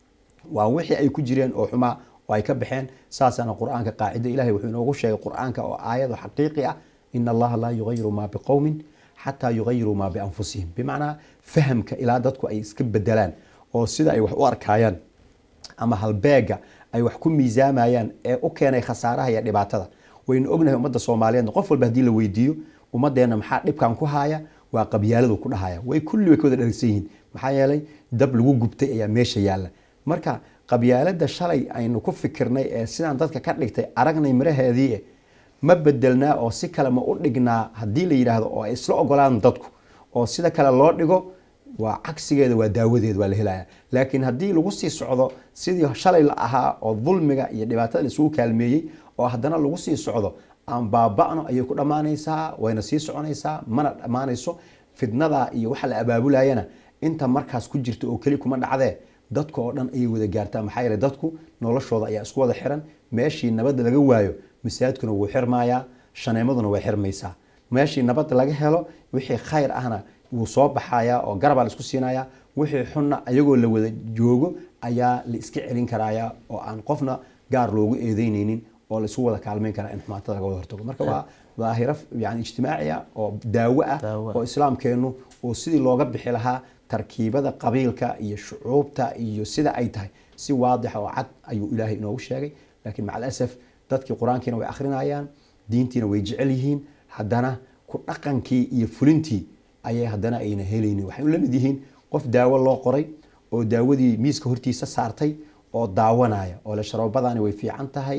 waa wixii ay ku jireen oo xumaa oo ay ka baxeen saasana qur-aanka qaacida ilahay wuxuu inoogu sheegay qur-aanka oo aayado xaqiiqi ah in allaha laa yugayiru maa biqowmin xataa yugayiruu maa bianfusihim bimacnaa fahamka ilaa dadku ay iska bedelaan oo sida ay wax u arkayaan ama halbeega ay wax ku miisaamayaan ee u keenay khasaaraha iyo dhibaatada waynu ognahay ummadda soomaaliyeedna qof walba haddii la weydiiyo ummadeenna maxaa dhibkan ku haya waa qabyaaladu ku dhahaya way kulli way ka wada dharagsan yihiin maxaa yeelay dab lagu gubtay ayaa meesha yaalla marka qabyaalada shalay aynu ku fikirnay ee sidaan dadka ka dhigtay aragnay miraheedii ma bedelnaa oo si kale ma u dhignaa haddii la yidhaahdo oo ay isla ogolaan dadku oo sida kale loo dhigo waa cagsigeeda waa daawadeed waa la helaya laakiin haddii lagu sii socdo sidii shalay la ahaa oo dulmiga iyo dhibaatada laisugu kaalmeeyey oo haddana lagu sii socdo aan baaba'no ayay ku dhammaanaysaa wayna sii soconaysaa mana dhammaanayso fidnada iyo waxa la abaabulayana inta markaas ku jirta oo keli kuma dhacdee dadka oo dhan ayay wada gaartaa maxaa yeele dadku noloshooda ayaa isku wada xiran meeshii nabadda laga waayo masaajidkuna wuu xirmayaa shaneemaduna way xirmaysaa meeshii nabad laga helo wixii khayr ahna wuu soo baxayaa oo garabaa la isku siinayaa wixii xunna ayagoo la wada joogo ayaa la iska celin karayaa oo aan qofna gaar loogu eedeyneynin oo la isu wada kaalmeyn karaa in xumaatada laga wada hortago marka waa daahiro yani ijtimaaciya oo daawo ah oo islaamkeenu oo sidii looga bixi lahaa tarkiibada qabiilka iyo shucuubta iyo sida ay tahay si waadixa oo cad ayuu ilaahay inoogu sheegay laakiin maca alasaf dadkii qur-aankiina way akhrinayaan diintiina way jecel yihiin haddana ku dhaqankii iyo fulintii ayay haddana ayna helaynin waxay u lamid yihiin qof daawo loo qoray oo daawadii miiska hortiisa saartay oo daawanaya oo le sharoobadani way fiican tahay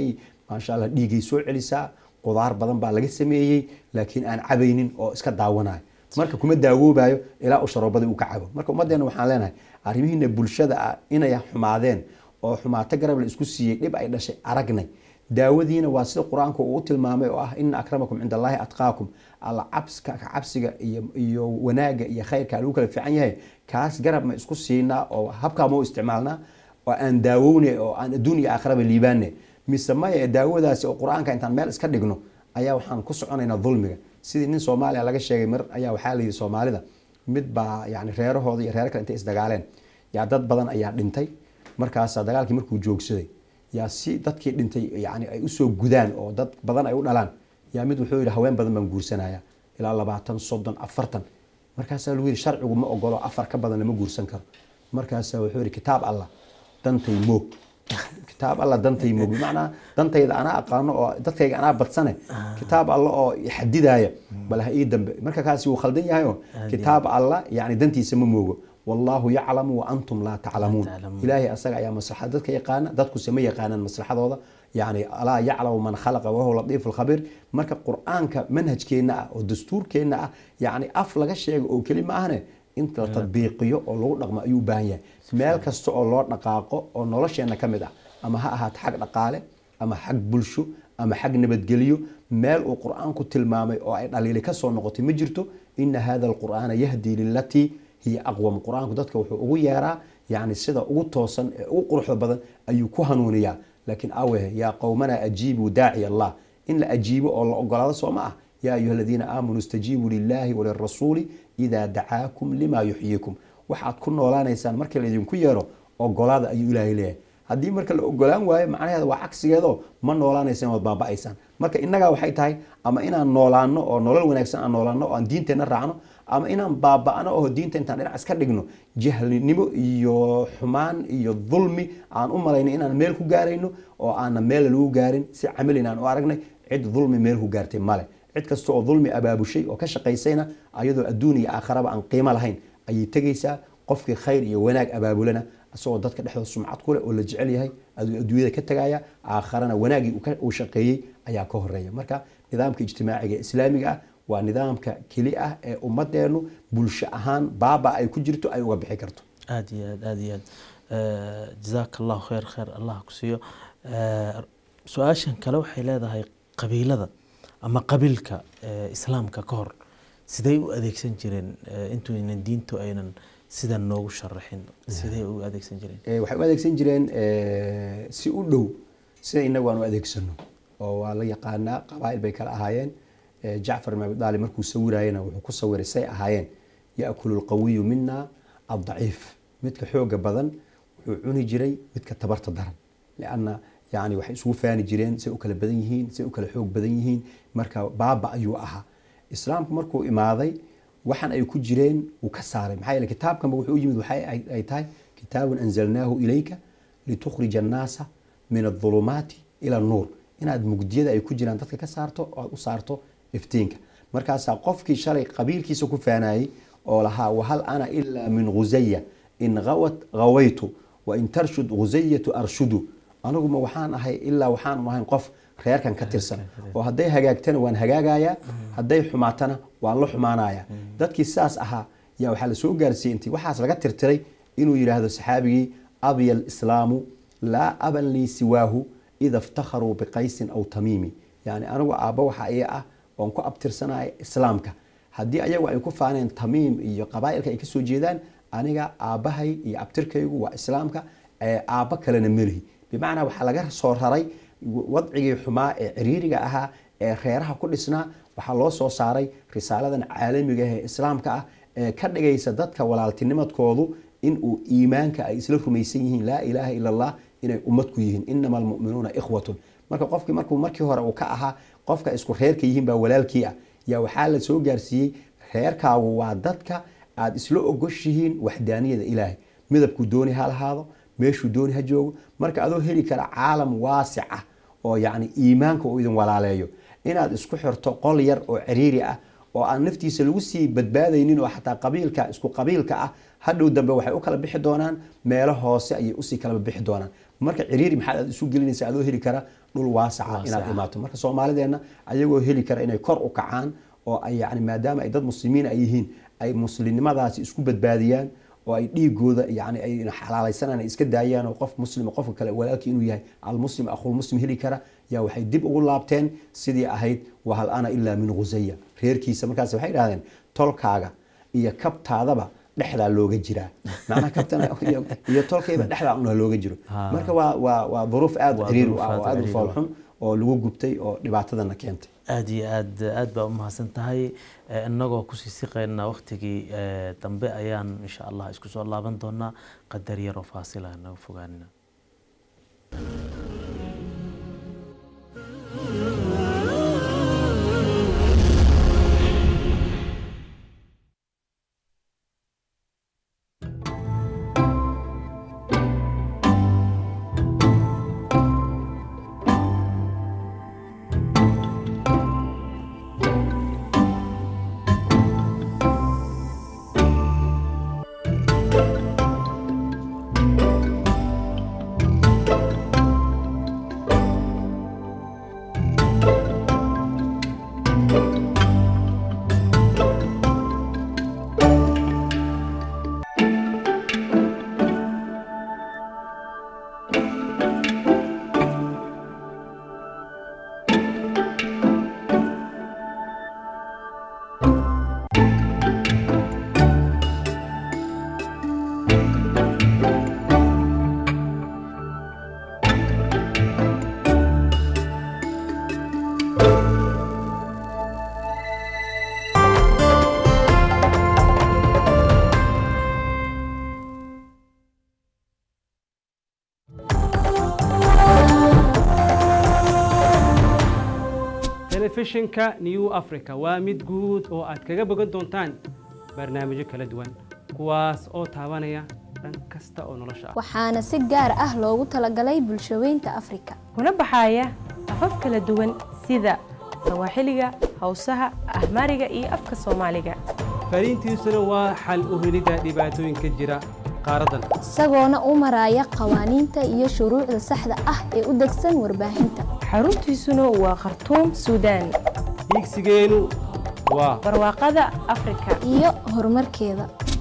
maasha allah dhiigay soo celisaa qudaar badan baa laga sameeyey laakiin aan cabaynin oo iska daawanayo marka kuma daawoobayo ilaa uu sharoobadii uu ka cabo marka ummaddeena waxaan leenahay arrimihiina bulshada ah inay xumaadeen oo xumaato garab la isku siiyey dhib ay dhashay aragnay daawadiina waa sida qur-aanku uu tilmaamay oo ah ina akramakum cinda allaahi atqaakum alla cabska cabsiga iyo iyo wanaaga iyo khayrka lagu kala fiican yahay kaas garab ma isku siinaa oo habkaa ma u isticmaalnaa oo aan daawowne oo aan adduun iyo aakhiraba liibaane mise maya daawadaasi oo qur-aanka intaan meel iska dhigno ayaa waxaan ku soconaynaa dulmiga sidii nin soomaaliya laga sheegay mar ayaa waxaa layidhi soomaalida mid baa yani reerahooda iyo reer kale intay isdagaaleen yaa dad badan ayaa dhintay markaasa dagaalkii markuu joogsaday yaa si dadkii dhintay yani ay usoo gudaan oo dad badan ay u dhalaan yaa mid wuxuu yidhi haween badan baan guursanaya ilaa labaatan soddon afartan markaasaa lagu yidhi sharcigu ma ogolo afar ka badan lama guursan karo markaasaa wuxuu yidhi kitaab allah dantay moog kitaab alla dantay moog bimacnaa dantayda anaa aqaano oo dadkayga anaa badsane kitaab alla oo xadidaya bal ha ii dambe marka kaasi wuu khaldan yahay oo kitaab alla yani dantiisa ma moogo wallahu yaclamu wa antum laa taclamuun ilaahay asaga ayaa maslaxad dadka yaqaana dadkuse ma yaqaanaan maslaxadooda yani alaa yaclamu man khalaqa wahuwa latiifu lkhabiir marka qur-aanka manhajkeenna ah oo dastuurkeenna ah yani af laga sheego oo keli ma ahne in la tadbiiqiyo oo lagu dhaqmo ayuu u baahan yahay meel kasta oo loo dhaqaaqo oo nolosheenna ka mid ah ama ha ahaato xag dhaqaale ama xag bulsho ama xag nabadgelyo meel uu qur-aanku tilmaamay oo ay dhaliili ka soo noqotay ma jirto ina hada alqur'aana yahdii lilatii hiya aqwam qur-aanku dadka wuxuu ugu yeeraa yani sida ugu toosan ee ugu quruxda badan ayuu ku hanuuniyaa laakiin awehe yaa qowmana ajiibuu daaci allah in la ajiibo oo la ogolaado soo ma ah yaa ayuha aladiina aamanuu istajiibuu lilahi walirasuuli idaa dacaakum lima yuxyiikum waxaad ku noolaanaysaan markii laydinku yeero ogolaada ayuu ilaahay leeyahay haddii marka la ogolaan waayo macnaheeda waa cagsigeedo ma noolaanaysaan waad baaba'aysaan marka innagaa waxay tahay ama inaan noolaano oo nolol wanaagsan aan noolaano oo aan diinteenna raacno ama inaan baaba'no oo diinta intaan dhinac iska dhigno jahlinimo iyo xumaan iyo dulmi aan u malayno inaan meel ku gaarayno oo aanna meel lagu gaarin si camalin aan u aragnay cid dulmi meel ku gaartay male cid kasta oo dulmi abaabushay oo ka shaqaysayna ayadoo adduun iyo aakharaba aan qiimo lahayn ayay tegaysaa qofkii khayr iyo wanaag abaabulana isagoo dadka dhexdooda sumcad kuleh oo la jecel yahay adduunyada ka tegaya aakharana wanaagii uu shaqeeyey ayaa ka horeeya marka nidaamka ijtimaaciga ee islaamiga ah waa nidaamka keli ah ee ummadeenu bulsho ahaan baaba ay ku jirto ay uga bixi karto aada iyo aad aada iyo aad jazaaka allahu khayr khayr allah ku siiyo su-aashan kale waxay leedahay qabiilada ama qabiilka islaamka ka hor siday u adeegsan jireen intuaynan diintu aynan sidan noogu sharaxin siday u adeegsan jireen waxay u adeegsan jireen si u dhow sida inagu aan u adeegsano oo waa la yaqaanaa qabaa'il bay kala ahaayeen jacfar ibn abi daalib markuu sawirayena wuxuu ku sawiray say ahaayeen yaakulu lqawiyu mina addaciif midka xooga badan wuxuu cuni jiray midka tabarta daran lianna yani waxay isugu faani jireen say u kala badan yihiin say u kala xoog badan yihiin marka baaba ayuu ahaa islaamku markuu imaaday waxaan ay ku jireen uu ka saaray maxaa yeele kitaabkanba wuxuu u yimid waxay ay tahay kitaabun anzalnaahu ilayka litukhrija annaasa min adulumaati ila annuur inaad mugdiyada ay ku jiraan dadka ka saarto oo aad u saarto iftiinka markaasaa qofkii shalay qabiilkiisa ku faanayey oo lahaa wahal ana ilaa min ghusaya in gawat gawaytu wa in tarshud ghusayatu arshudu aniguma waxaan ahay ilaa waxaan ahayn qof reerkan ka tirsan oo hadday hagaagtana waan hagaagayaa hadday xumaatana waan la xumaanaya dadkii sidaas ahaa yaa waxaa lasoo gaarsiiyey intii waxaas laga tirtiray inuu yidhaahdo saxaabigii abya alislaamu laa aban lii siwaahu ida iftakharuu biqaysin aw tamiimi yani anigu aabba waxa iya ah oon ku abtirsanaya islaamka haddii ayagu ay ku faaneen tamiim iyo qabaa'ilka ay kasoo jeedaan aniga aabbahay iyo abtirkaygu waa islaamka aabba kalena melihi bimacnaa waxaa laga soo raray wadcigii xumaa ee ciriiriga ahaa ee reeraha ku dhisnaa waxaa loo soo saaray risaaladan caalamiga ah ee islaamka ah ee ka dhigaysa dadka walaaltinimadkoodu in uu iimaanka ay isla rumaysan yihiin laa ilaaha ila allah inay ummad ku yihiin inama almu'minuuna ikhwatun marka qofkii markuu markii hore uu ka ahaa qofka isku reerka yihiin baa walaalkii ah yaa waxaa la soo gaarsiiyey reerkaagu waa dadka aad isla ogoshihiin waxdaaniyada ilaahay midabkuu dooni ha lahaado meeshuu dooni ha joogo marka adoo heli kara caalam waasic ah oo yacni iimaanka uu idin walaaleeyo inaad isku xirto qol yar oo ciriiri ah oo aan naftiisa lagu sii badbaadaynin oo xataa qabiilka isku qabiilka ah hadhow dambe waxay u kala bixi doonaan meelo hoose ayay usii kala bixi doonaan marka ciriiri maxaad aad isu gelinaysa adoo heli kara dhul waasaca inaad imaato marka soomaalideenna ayagoo heli kara inay kor u kacaan oo ay yani maadaama ay dad muslimiin ay yihiin ay muslimnimadaasi isku badbaadiyaan oo ay dhiigooda yani ay xalaalaysanaan ay iska daayaan oo qof muslim qofka kale walaalkii inuu yahay almuslim akhulmuslim heli kara yaa waxay dib ugu laabteen sidii ahayd wahal ana ilaa min khusaya reerkiisa markaas waxay idhahdeen tolkaaga iyo kabtaadaba dhexdaa looga jiraa macnaha kabtana iyo tolkayba dhexdaa una looga jiro marka waa waa waa duruuf aada ciriir u ah oo aada u foolxun oo lagu gubtay oo dhibaatadana keentay aada iyo aad aad baa umahadsan tahay inagoo kusii siqayna waktigii dambe ayaan insha allah isku soo laaban doonaa qadar yaroo faasila naga fogaanina telefishinka new africa waa mid guud oo aad kaga bogan doontaan barnaamijyo kala duwan kuwaas oo taabanaya dhan kasta oo nolosha ah waxaana si gaar ah loogu talagalay bulshaweynta afrika kuna baxaya afaf kala duwan sida sawaaxiliga hawsaha ahmaariga iyo afka soomaaliga fariintiisuna waa xal u helidda dhibaatooyinka jira qaaraddan isagoona u maraya qawaaniinta iyo shuruucda saxda ah ee u degsan warbaahinta xaruntiisuna waa khartuum suudaan hiigsigeenu waa barwaaqada afrika iyo horumarkeeda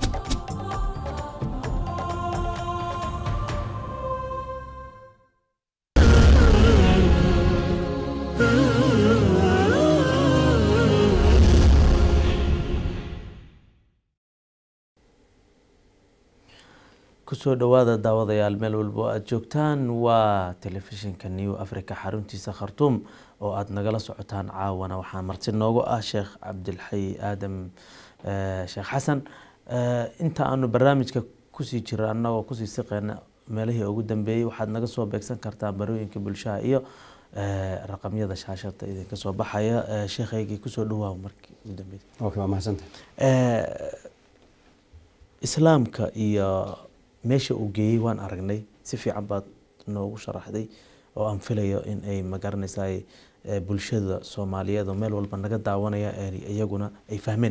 kusoo dhawaada daawadayaal meel walbo aada joogtaan waa telefishinka new africa xaruntiisa khartuum oo aada nagala socotaan caawana waxaa marti noogu ah sheekh cabdilxayi aadam sheekh xasan inta aanu barnaamijka kusii jira annagoo kusii siqeyna meelihii ugu dambeeyey waxaad naga soo beegsan kartaa barooyinka bulshaha iyo raqamyada shaashada idinka soo baxaya sheekhaygii kusoo dhawaa markii ugu dambeeyey okay waa mahadsantahay islaamka iyo meesha uu geeyey waan aragnay si fiican baad noogu sharaxday oo aan filayo in ay magaranaysaa bulshada soomaaliyeed oo meel walba naga daawanaya iyaguna ay fahmeen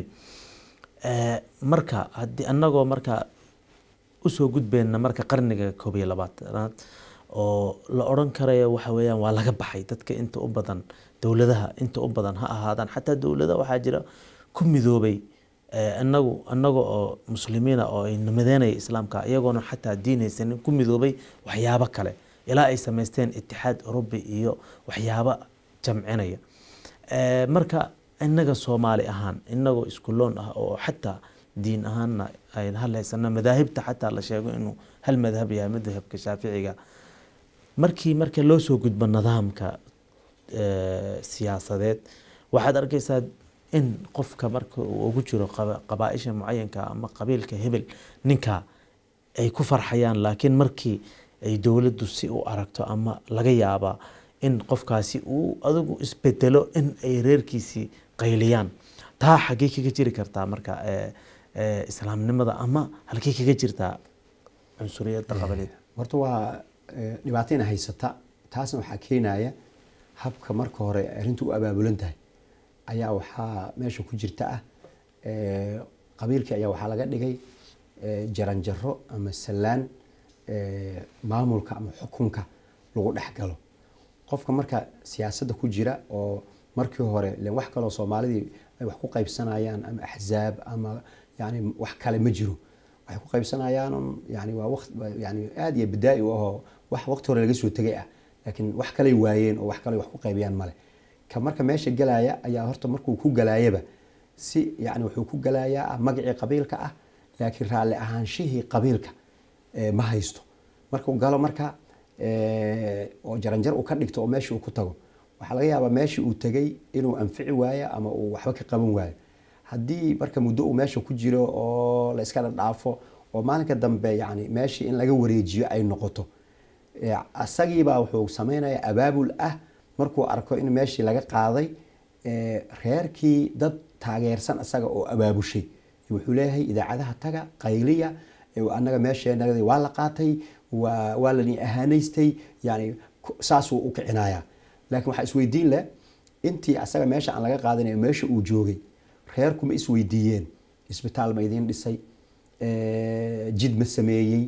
marka haddii annagoo marka usoo gudbeyna marka qarniga koob iyo labaatanaad oo la odhan karayo waxa weeyaan waa laga baxay dadka inta u badan dowladaha inta u badan ha ahaadaan xataa dowlada waxaa jira ku midoobay inagu anaga oo muslimiina oo ay namadeynaya islaamka iyagoona xataa diinaysanin ku midoobay waxyaabo kale ilaa ay samaysteen itixaad urubi iyo waxyaabo jamcinaya marka inaga soomaali ahaan inagoo iskuloon ah oo xataa diin ahaanna ayn hadlaysana madaahibta xataa la sheego inuu hal madhab yahay madhabka shaaficiga markii marka loo soo gudbo nidaamka siyaasadeed waxaad arkaysaa in qofka marka uu ugu jiro qabaaisha mucayanka ama qabiilka hebel ninka ay ku farxayaan laakiin markii ay dowladdu si u aragto ama laga yaabaa in qofkaasi uu adigu isbedelo in ay reerkiisii qayliyaan taa xaggey kaga jiri kartaa marka islaamnimada ama halkey kaga jirtaa cunsuriyadda qabaleed horta waa dhibaatayna haysata taasna waxaa keenaya habka marka hore arrinta u abaabulan tahay ayaa waxaa meesha ku jirta ah qabiilkii ayaa waxaa laga dhigay jaranjaro ama sallaan maamulka ama xukunka lagu dhex galo qofka marka siyaasadda ku jira oo markii hore len wax kaloo soomaalidii ay wax ku qaybsanayaan ama axzaab ama yani wax kale ma jiro waxay ku qaybsanayaan yani waa waqt yani aada iyo bidaa-i u ahoo wax waqti hore laga soo tegay ah laakiin wax kaley waayeen oo wax kale wax ku qaybiyaan male ka marka meesha galaya ayaa horta markuu ku galaayaba si yani wuxuu ku galayaa magacii qabiilka ah laakiin raalli ahaanshihii qabiilka ma haysto markuu galo marka oo jaranjar uu ka dhigto oo meeshii uu ku tago waxaa laga yaabaa meeshii uu tegay inuu anfici waayo ama uu waxba ka qaban waayo haddii marka muddo uu meesha ku jiro oo la iska dhadhaafo oo maalinka dambe yani meeshii in laga wareejiyo ay noqoto isagiibaa wuxuu samaynayaa abaabul ah markuu arko in meeshii laga qaaday reerkii dad taageersan isaga oo abaabushay wuxuu leeyahay idaacadaha taga qayliya anaga meesheenaa waa la qaatay waa lani ahaanaystay yani saasuu u kicinaya laakiin waxaa isweydiin leh intii asaga meesha aan laga qaadanayo meesha uu joogay reerku ma isweydiiyeen isbitaal ma idiin dhisay jid ma sameeyey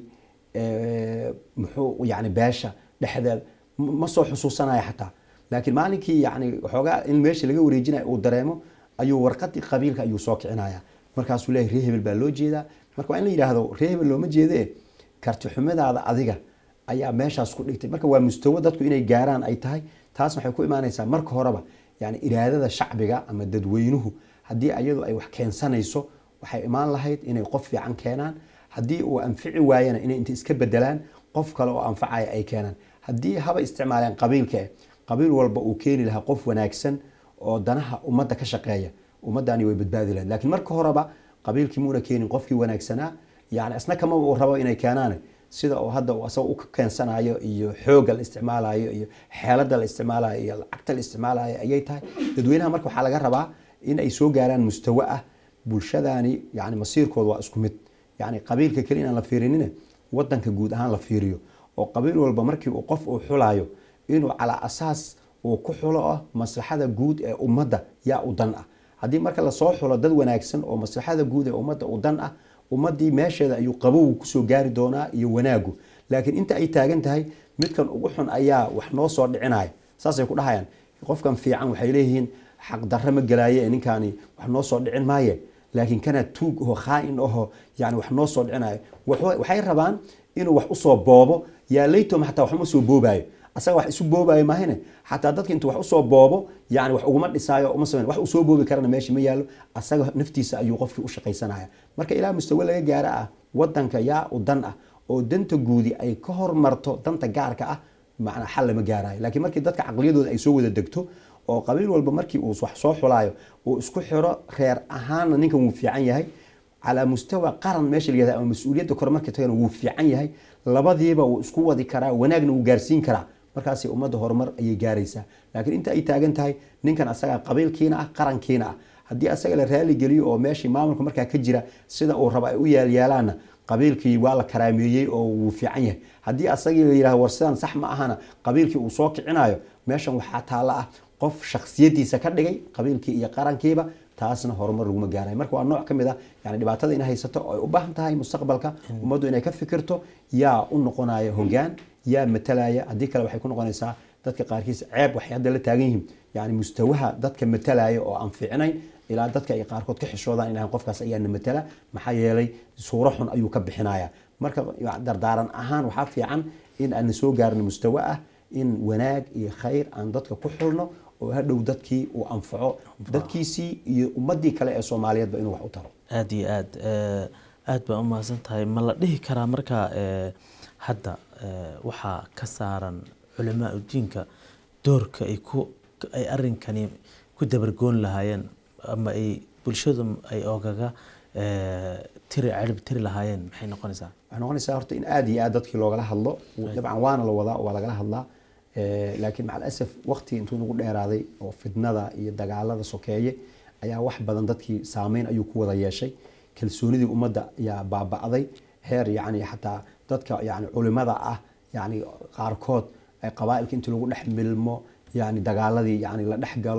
muxuu yani beesha dhexdeed ma soo xusuusanaya xataa laakiin maalinkii yani waxoogaa in meesha laga wareejinaya uu dareemo ayuu warqadii qabiilka ayuu soo kicinaya markaasuu leeyahy ree hebel baa loo jeedaa marka waa in la yidhaahdo ree hebel looma jeedee karti xumadaada adiga ayaa meeshaas ku dhigtay marka waa mustawo dadku inay gaaraan ay tahay taas waxay ku imaanaysaa marka horeba yani iraadada shacbiga ama dadweynuhu haddii iyadu ay wax keensanayso waxay imaan lahayd inay qof fiican keenaan haddii uu anfici waayana inay inta iska bedelaan qof kale oo anfacaya ay keenaan haddii haba isticmaaleen qabiilka qabiil walba uu keeni lahaa qof wanaagsan oo danaha ummadda ka shaqeeya ummaddaani way badbaadi lahayd laakiin marka horeba qabiilkii muuna keenin qofkii wanaagsanaa yani isna kama uu rabo inay keenaan sida uu hadda asaga u keensanayo iyo xoogga la isticmaalayo iyo xeelada la isticmaalayo iyo lacagta la isticmaalayo ayay tahay dadweynaha marka waxaa laga rabaa in ay soo gaaraan mustawo ah bulshadaani yani masiirkooda waa isku mid yani qabiilka keli inaan la fiirinine wadanka guud ahaan la fiiriyo oo qabiil walba markii uu qof uu xulayo inuu calaa asaas uu ku xulo ah maslaxada guud ee ummadda yaa u dan ah haddii marka lasoo xulo dad wanaagsan oo maslaxada guud ee ummadda u dan ah ummadii meesheeda ayuu qabowgu kusoo gaari doonaa iyo wanaagu laakiin inta ay taagan tahay midkan ugu xun ayaa wax noo soo dhicinaya saasay ku dhahayaan qofkan fiican waxay leeyihiin xaqdarre ma gelaaye ee ninkaani wax noo soo dhicin maaye laakiin kana tuug oho khaa-in oho yani wax noo soo dhicinayo waxay rabaan inuu wax usoo boobo yaa laytom xataa waxuma soo boobaayo asaga wax isu boobaayo maahine xataa dadka intuu wax usoo boobo yani wax uguma dhisaayo uma samayn wax uu soo boobi karana meesha ma yaallo asaga naftiisa ayuu qofkii u shaqaysanaya marka ilaa mustawe laga gaaro ah wadanka yaa u dan ah oo danta guudi ay ka hormarto danta gaarka ah macnaa xal lama gaarayo laakiin markii dadka caqliyadooda ay soo wada degto oo qabiil walba markii uu wax soo xulaayo uu isku xiro reer ahaanna ninkan wuu fiican yahay calaa mustawa qaran meesha la yihahda ama mas-uuliyadda kore markii tagana wuu fiican yahay labadiiba wuu isku wadi karaa wanaagna wuu gaarsiin karaa markaasi ummadda horumar ayay gaaraysaa laakiin inta ay taagan tahay ninkan asaga qabiilkiina ah qarankiina ah haddii asaga la raali geliyo oo meeshii maamulka markaa ka jira sida uu rabo ay u yaalyaalaanna qabiilkii waa la karaameeyey oo wuu fiican yahay haddii asagii la yidhahdo war sidan sax ma ahana qabiilkii uu soo kicinayo meeshan waxaa taalla ah qof shaksiyadiisa ka dhigay qabiilkii iyo qarankiiba taasna horumar laguma gaarayo marka waa nooc ka mid ah yani dhibaatada ina haysato oo ay u baahan tahay mustaqbalka ummaddu inay ka fikirto yaa u noqonaya hogaan yaa matalaya haddii kale waxay ku noqonaysaa dadka qaarkiis ceeb waxay hadda la taagan yihiin yani mustawaha dadka matalaya oo aan fiicnayn ilaa dadka ay qaarkood ka xishoodaan ilahan qofkaas ayaana matala maxaa yeelay suuro xun ayuu ka bixinaya marka dardaaran ahaan waxaa fiican in aan soo gaarno mustawo ah in wanaag iyo khayr aan dadka ku xulno oo hadhow dadkii uu anfaco dadkiisii iyo ummadii kale ee soomaaliyeedba inuu wax u taro aada iyo aad aada baa umahadsan tahay ma la dhihi karaa marka hadda waxaa ka saaran culamaa udiinka doorka ay ku ay arrinkani ku dabargoon lahaayeen ama ay bulshadu ay ogaga tiri cirib tiri lahaayeen maxay noqonaysaa waxay noqonaysaa horta in aada iyo aad dadkii loogala hadlo dabcan waana la wadaa waa lagala hadlaa laakiin macal asaf waqti intuu nagu dheeraaday oo fidnada iyo dagaalada sokeeye ayaa wax badan dadkii saameyn ayuu ku wada yeeshay kalsoonidii ummadda ayaa baaba'day heer yani xataa dadka yani culimada ah yani qaarkood ay qabaailka intii lagu dhex milmo yani dagaaladii yani la dhex galo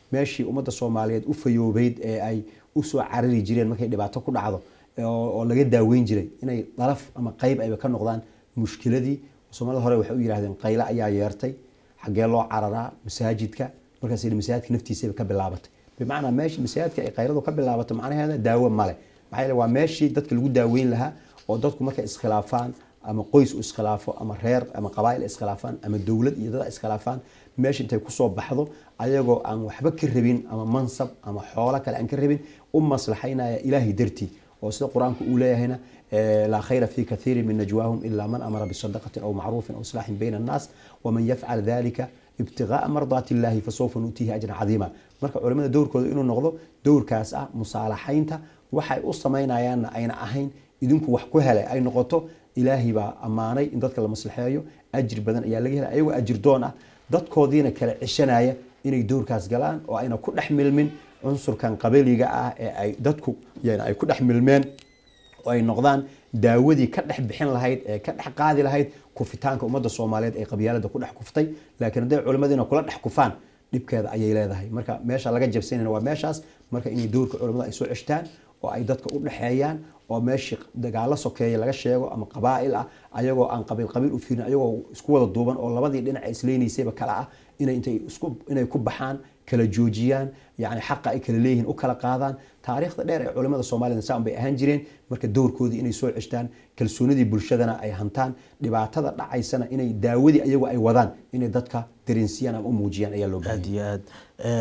meeshii ummadda soomaaliyeed u fayoobeyd ee ay usoo carari jireen markay dhibaato ku dhacdo oo laga daaweyn jiray inay dalaf ama qeyb ayba ka noqdaan mushkiladii soomaalida hore waxay u yidhahdeen qaylo ayaa yeertay xaggee loo cararaa masaajidka markaas masaajidka naftiisaba ka bilaabatay bimacnaa meeshii masaajidka ay qayladu ka bilaabato macnaheeda daawo male maxaa yeele waa meeshii dadka lagu daaweyn lahaa oo dadku markay iskhilaafaan ama qoys u iskhilaafo ama reer ama qabaa'il iskhilaafaan ama dowlad iyo dad iskhilaafaan meesha intay kusoo baxdo ayagoo aan waxba ka rabin ama mansab ama xoolo kale aan ka rabin u maslaxaynaya ilaahay dartii oo sida qur-aanku uu leeyahayna laa khayra fi kathiirin min najwaahum ilaa man amara bisadaqatin aw macruufin aw islaaxin bayna annaas waman yafcal dalika ibtigaaa mardaati illaahi fasawfa nuutiihi ajran cadiima marka culimada dowrkooda inuu noqdo dowrkaas ah musaalaxaynta waxay u samaynayaanna ayna ahayn idinku wax ku helay ay noqoto ilaahay baa ammaanay in dadka la maslaxeeyo ajir badan ayaa laga helay ayagoo ajir doon ah dadkoodiina kala ceshanaya inay dowrkaas galaan oo ayna ku dhex milmin cunsurkan qabiliga ah ee ay dadku ay ku dhex milmeen oo ay noqdaan daawadii ka dhex bixin lahayd ee ka dhex qaadi lahayd kufitaanka ummadda soomaaliyeed ee qabyaalada ku dhex kuftay laakiin hadday culimadiina kula dhex kufaan dhibkeeda ayay leedahay marka meesha laga jabsanayna waa meeshaas marka inay dowrka culimada ay soo ceshtaan oo ay dadka u dhexeeyaan oo meeshii dagaalo sokeeya laga sheego ama qabaa'il ah ayagoo aan qabiil qabiil u fiirin ayagoo isku wada duuban oo labadii dhinac isleynaysayba kale ah inay intay isku inay ku baxaan kala joojiyaan yani xaqa ay kala leeyihiin u kala qaadaan taariikhda dheer ee culimada soomaalida saan bay ahaan jireen marka dowrkoodii inay soo ceshtaan kalsoonidii bulshadana ay hantaan dhibaatada dhacaysana inay daawadii ayagu ay wadaan inay dadka dareensiiyaan ama u muujiyaan ayaa loo aad iyo aad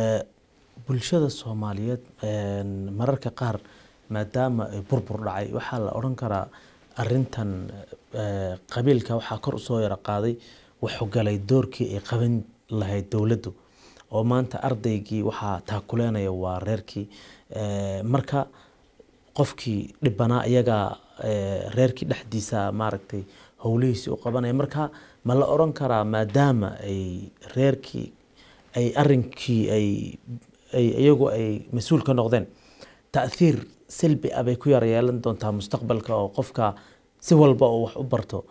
bulshada soomaaliyeed mararka qaar maadaama ay burbur dhacay waxaa la odhan karaa arintan qabiilka waxaa kor usoo yaro qaaday wuxuu galay doorkii ay qaban lahayd dowladdu oo maanta ardaygii waxaa taakuleynaya waa reerkii marka qofkii dhibanaa iyagaa reerkii dhexdiisa maaragtay howlihiisii u qabanaya marka ma la odhan karaa maadaama ay reerkii ay arinkii ay iyagu ay mas-uul ka noqdeen taahiir silbi ah bay ku yara yeelan doontaa mustaqbalka oo qofka si walba oo wax u barto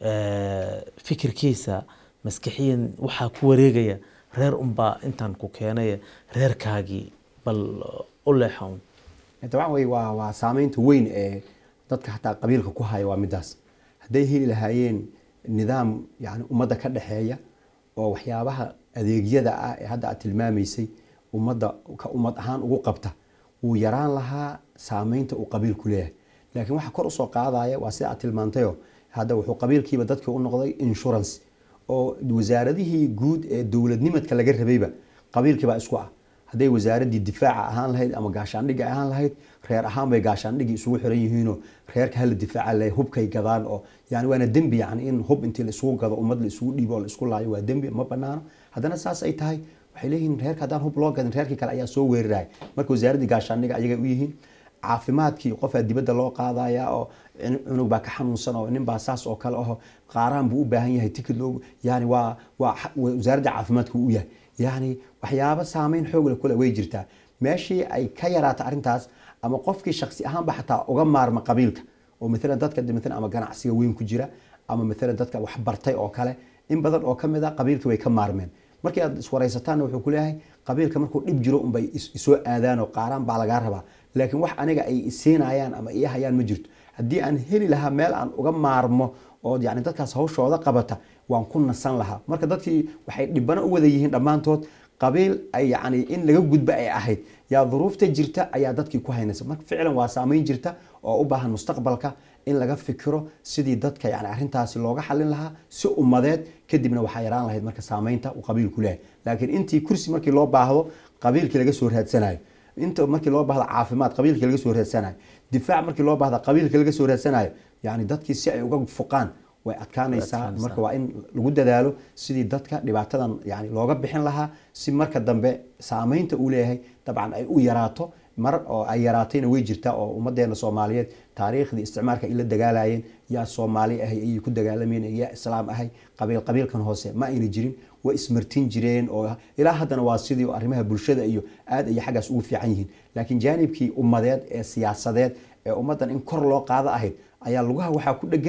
fikirkiisa maskixiyan waxaa ku wareegaya reer unbaa intaan ku keenaya reerkaagii bal u leexon dabcan wey waa waa saameynta weyn ee dadka hataa qabiilka ku haya waa midaas hadday heli lahaayeen nidaam yani ummadda ka dhexeeya oo waxyaabaha adeegyada ah ee hadda aad tilmaamaysay ummadda ka ummad ahaan ugu qabta wuu yaraan lahaa saameynta uu qabiilku leeyahay laakiin waxa kor usoo qaadaya waa sida aad tilmaantayo hadda wuxuu qabiilkiiba dadkii u noqday insurance oo wasaaradihii guud ee dowladnimadka laga rabayba qabiilkiibaa isku ah hadday wasaaradii difaaca ahaan lahayd ama gaashaandhigga ahaan lahayd reer ahaan bay gaashaandhigii isugu xiran yihiinoo reerka hala difaaca le hubkay gadaan oo yani waana dembi yani in hub intii laisugu gado ummad laisugu dhiibo oo laisku laayo waa dembi ma banaano haddana saas ay tahay waxay leeyihiin reerka haddaan hub loo gadin reerkii kale ayaa soo weeraraya marka wasaaraddii gaashaandhigga ayagay u yihiin caafimaadkii qofaa dibadda loo qaadaya oo cunug baa ka xanuunsan oo nin baa saas oo kale aho qaaraan buu u baahan yahay tikid loo yani waa waa wasaaradda caafimaadka u yahay yani waxyaabo saameyn xoogle kule way jirtaa meeshii ay ka yaraata arrintaas ama qofkii shaksi ahaanba xataa uga maarma qabiilka oo maalan dadka maalan ama ganacsiga weyn ku jira ama maalan dadka wax bartay oo kale in badan oo kamid a qabiilkii way ka maarmeen markii aad iswaraysataanna wuxuu ku leeyahay qabiilka markuu dhib jiro unbay isoo aadaan oo qaaraan baa lagaa rabaa laakiin wax aniga ay isiinayaan ama ii hayaan ma jirto haddii aan heli lahaa meel aan uga maarmo oo yani dadkaas hawshooda qabata waan ku nasan lahaa marka dadkii waxay dhibano u wada yihiin dhammaantood qabiil ay yani in laga gudba ay ahayd yaa duruufta jirta ayaa dadkii ku haynaysa marka ficlan waa saameyn jirta oo u baahan mustaqbalka in laga fikiro sidii dadka yani arrintaasi looga xalin lahaa si ummadeed kadibna waxaa yaraan lahayd marka saameynta uu qabiilku leeyahay laakiin intii kursi markii loo baahdo qabiilkii laga soo raadsanayo inta markii loo baahdo caafimaad qabiilkii laga soo raadsanayo difaac markii loo baahdo qabiilkii laga soo raadsanayo yani dadkii si ay uga fuqaan way adkaanaysaa marka waa in lagu dadaalo sidii dadka dhibaatadan yani looga bixin lahaa si marka dambe saameynta uu leeyahay dabcan ay u yaraato mar oo ay yaraatayna way jirtaa oo ummadeena soomaaliyeed taariikhdii isticmaalka ay la dagaalayeen yaa soomaali ahay ayay ku dagaalamayeen yaa islaam ahay qabiil qabiilkan hoose ma ayna jirin way ismartin jireen oo ilaa haddana waa sidii arrimaha bulshada iyo aad ay xaggaas ugu fiican yihiin laakiin jaanibkii ummadeed ee siyaasadeed ee ummaddan in kor loo qaado ahayd ayaa lugaha waxaa ku dhegan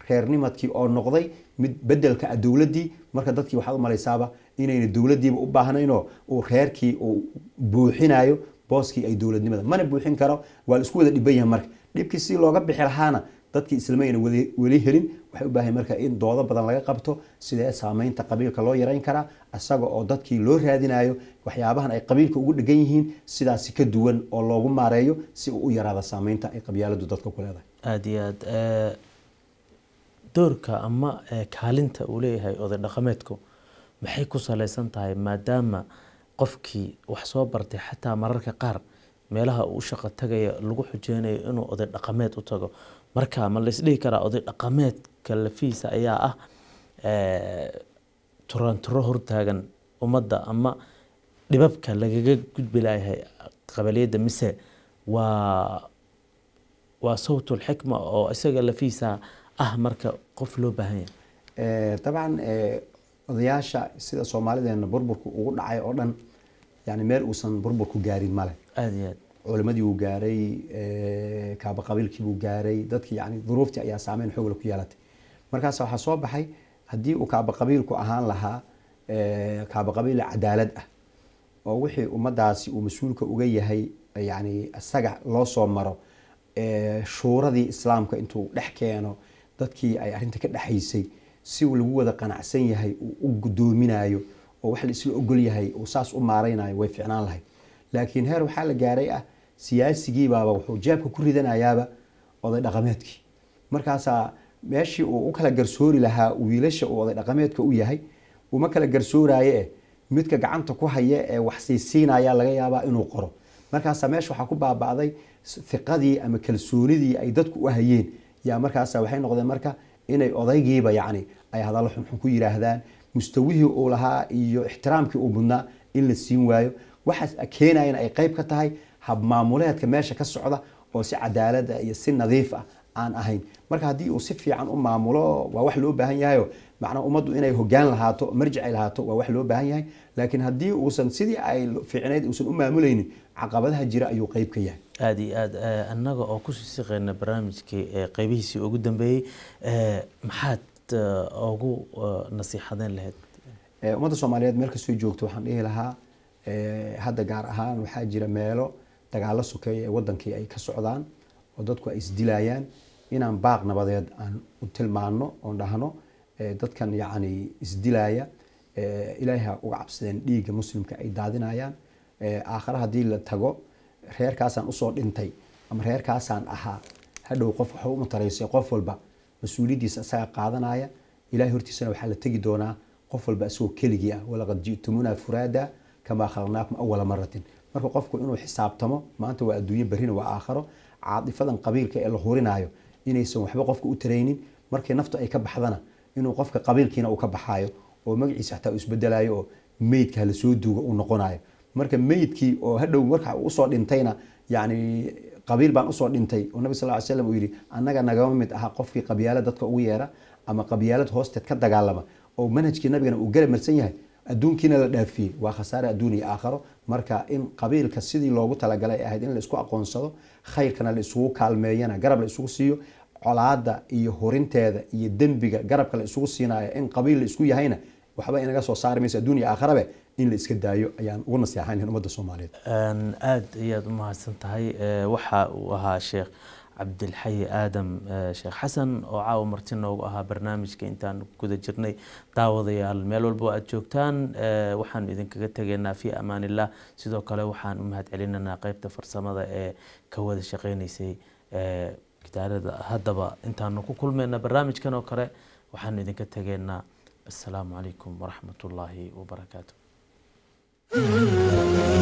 reernimadkii oo noqday mid bedelka ah dowladdii marka dadkii waxaad u malaysaaba inayna dowladdiiba u baahnaynoo uu reerkii uu buuxinayo booskii ay dowladnimada mana buuxin karo waa la isku wada dhiban yahay marka dhibkii si looga bixi lahaana dadkii islamayna weli helin waxay u baahan marka in doodo badan laga qabto sidee saameynta qabiilka loo yarayn karaa isaga oo dadkii loo raadinayo waxyaabahan ay qabiilka ugu dhegan yihiin sidaasi ka duwan oo loogu maareeyo si uu u yaraada saameynta ay qabyaaladu dadka ku leedahay aada iyo aada doorka ama kaalinta uu leeyahay oday dhaqameedku maxay ku saleysan tahay maadaama qofkii wax soo bartay xataa mararka qaar meelaha uu shaqo tagaya lagu xujeynayo inuu oday dhaqameed u tago marka ma laisdhihi karaa oday dhaqameedka lafiisa ayaa ah turaanturo hortaagan ummadda ama dhibabka lagaga gudbi layahay qabaliyadda mise waa waa sawtul xikma oo isaga lafiisa ah marka qof loo baahan yahay dabcan odayaasha sida soomaalideena burburku ugu dhacay oo dhan yani meel uusan burburku gaarin male aada iyo aad culimadii wuu gaaray kaaba qabiilkii buu gaaray dadkii yani duruuftii ayaa saameyn xoogla ku yeelatay markaas waxaa soo baxay haddii uu kaaba qabiilku ahaan lahaa kaaba qabiil cadaalad ah oo wixii ummadaasi uu mas-uulka uga yahay yani isaga loo soo maro shuuradii islaamka intuu dhex keeno dadkii ay arrinta ka dhexaysay si uu lagu wada qanacsan yahay uu u gudoominayo oo wax la isla ogol yahay uu saas u maaraynayo way ficnaan lahayd laakiin heer waxaa la gaaray ah siyaasigiibaaba wuxuu jeebka ku ridanayaaba oday dhaqameedkii markaasaa meeshii uu u kala garsoori lahaa wiilasha uu oday dhaqameedka u yahay uma kala garsooraye eh midka gacanta ku haya ee wax siisiinaya laga yaabaa inuu qoro markaasaa meesha waxaa ku baaba'day fiqadii ama kalsoonidii ay dadku u hayeen yaa markaasa waxay noqdeen marka inay odaygiiba yacni ay hadallo xunxun ku yidhaahdaan mustawihii uu lahaa iyo ixtiraamkii uu mudnaa in la siin waayo waxaas keenayana ay qayb ka tahay habmaamuleedka meesha ka socda oo si cadaalada iyo si nadiif ah aan ahayn marka haddii uu si fiican u maamulo waa wax loo baahan yahayo macnaa ummaddu inay hogaan lahaato marjic ay lahaato waa wax loo baahan yahay laakiin haddii uusan sidii ay fiicneyd uusan u maamulaynin caqabadaha jira ayuu qayb ka yahay aada iyo aada annaga oo kusii siqeyna barnaamijkii qeybihiisii ugu dambeeyey maxaad ugu nasiixadeen lahayd ummadda soomaaliyeed meel kastoo joogto waxaan dhihi lahaa hadda gaar ahaan waxaa jira meelo dagaalo sokeeya ee wadankii ay ka socdaan oo dadku ay isdilayaan inaan baaq nabadeed aan u tilmaano oon dhahno dadkan yacni isdilaya ilaahay ha uga cabsadeen dhiigga muslimka ay daadinayaan aakhare haddii la tago reerkaasaan usoo dhintay ama reerkaasaan ahaa hadhow qof waxa u mataraysay qof walba mas-uuliyaddiisa isaga qaadanaya ilahay hortiisana waxaa la tegi doonaa qof walba isagoo keligii ah walaqad ji'tumuna furaada kamaa khalaqnaakum awala maratin marka qofku inuu xisaabtamo maanta waa adduunye berrina waa aakharo caadifadan qabiilka ee la hurinaayo inaysan waxba qofka u taraynin markii naftu ay ka baxdana inuu qofka qabiilkiina uu ka baxaayo oo magaciisa xataa uu isbedelayo oo meydka hala soo duuga uu noqonayo marka meydkii oo hadhow marka uu usoo dhintayna yani qabiil baan usoo dhintay oo nabi sal ly slam uu yidhi annaga nagama mid aha qofkii qabyaala dadka ugu yeera ama qabyaalad hoosteed ka dagaalama oo manhajkii nabigana uu garab marsan yahay adduunkiina la dhaafiyey waa khasaare adduun iyo aakharo marka in qabiilka sidii loogu talagalay ahayd in la isku aqoonsado khayrkana la isugu kaalmeeyana garab la isugu siiyo colaada iyo hurinteeda iyo dembiga garabka la isugu siinayo in qabiil la isku yahayna waxba inaga soo saari mayso adduun iyo aakharabe in la iska daayo ayaan ugu naseexayn lahayn ummadda soomaaliyeed aada ayaad u mahadsan tahay waxa uu ahaa sheekh cabdilxayi aadam sheekh xasan oo caawa marti noogu ahaa barnaamijka intaan guda jirnay daawadayaal meel walba aad joogtaan waxaanu idinkaga tegaynaa fi amaan illah sidoo kale waxaan u mahad celinaynaa qeybta farsamada ee ka wada shaqeynaysay gitaarada haddaba intaanu ku kulmayna barnaamijkan oo kale waxaanu idinka tegaynaa assalaamu calaykum waraxmat ullaahi wabarakaatu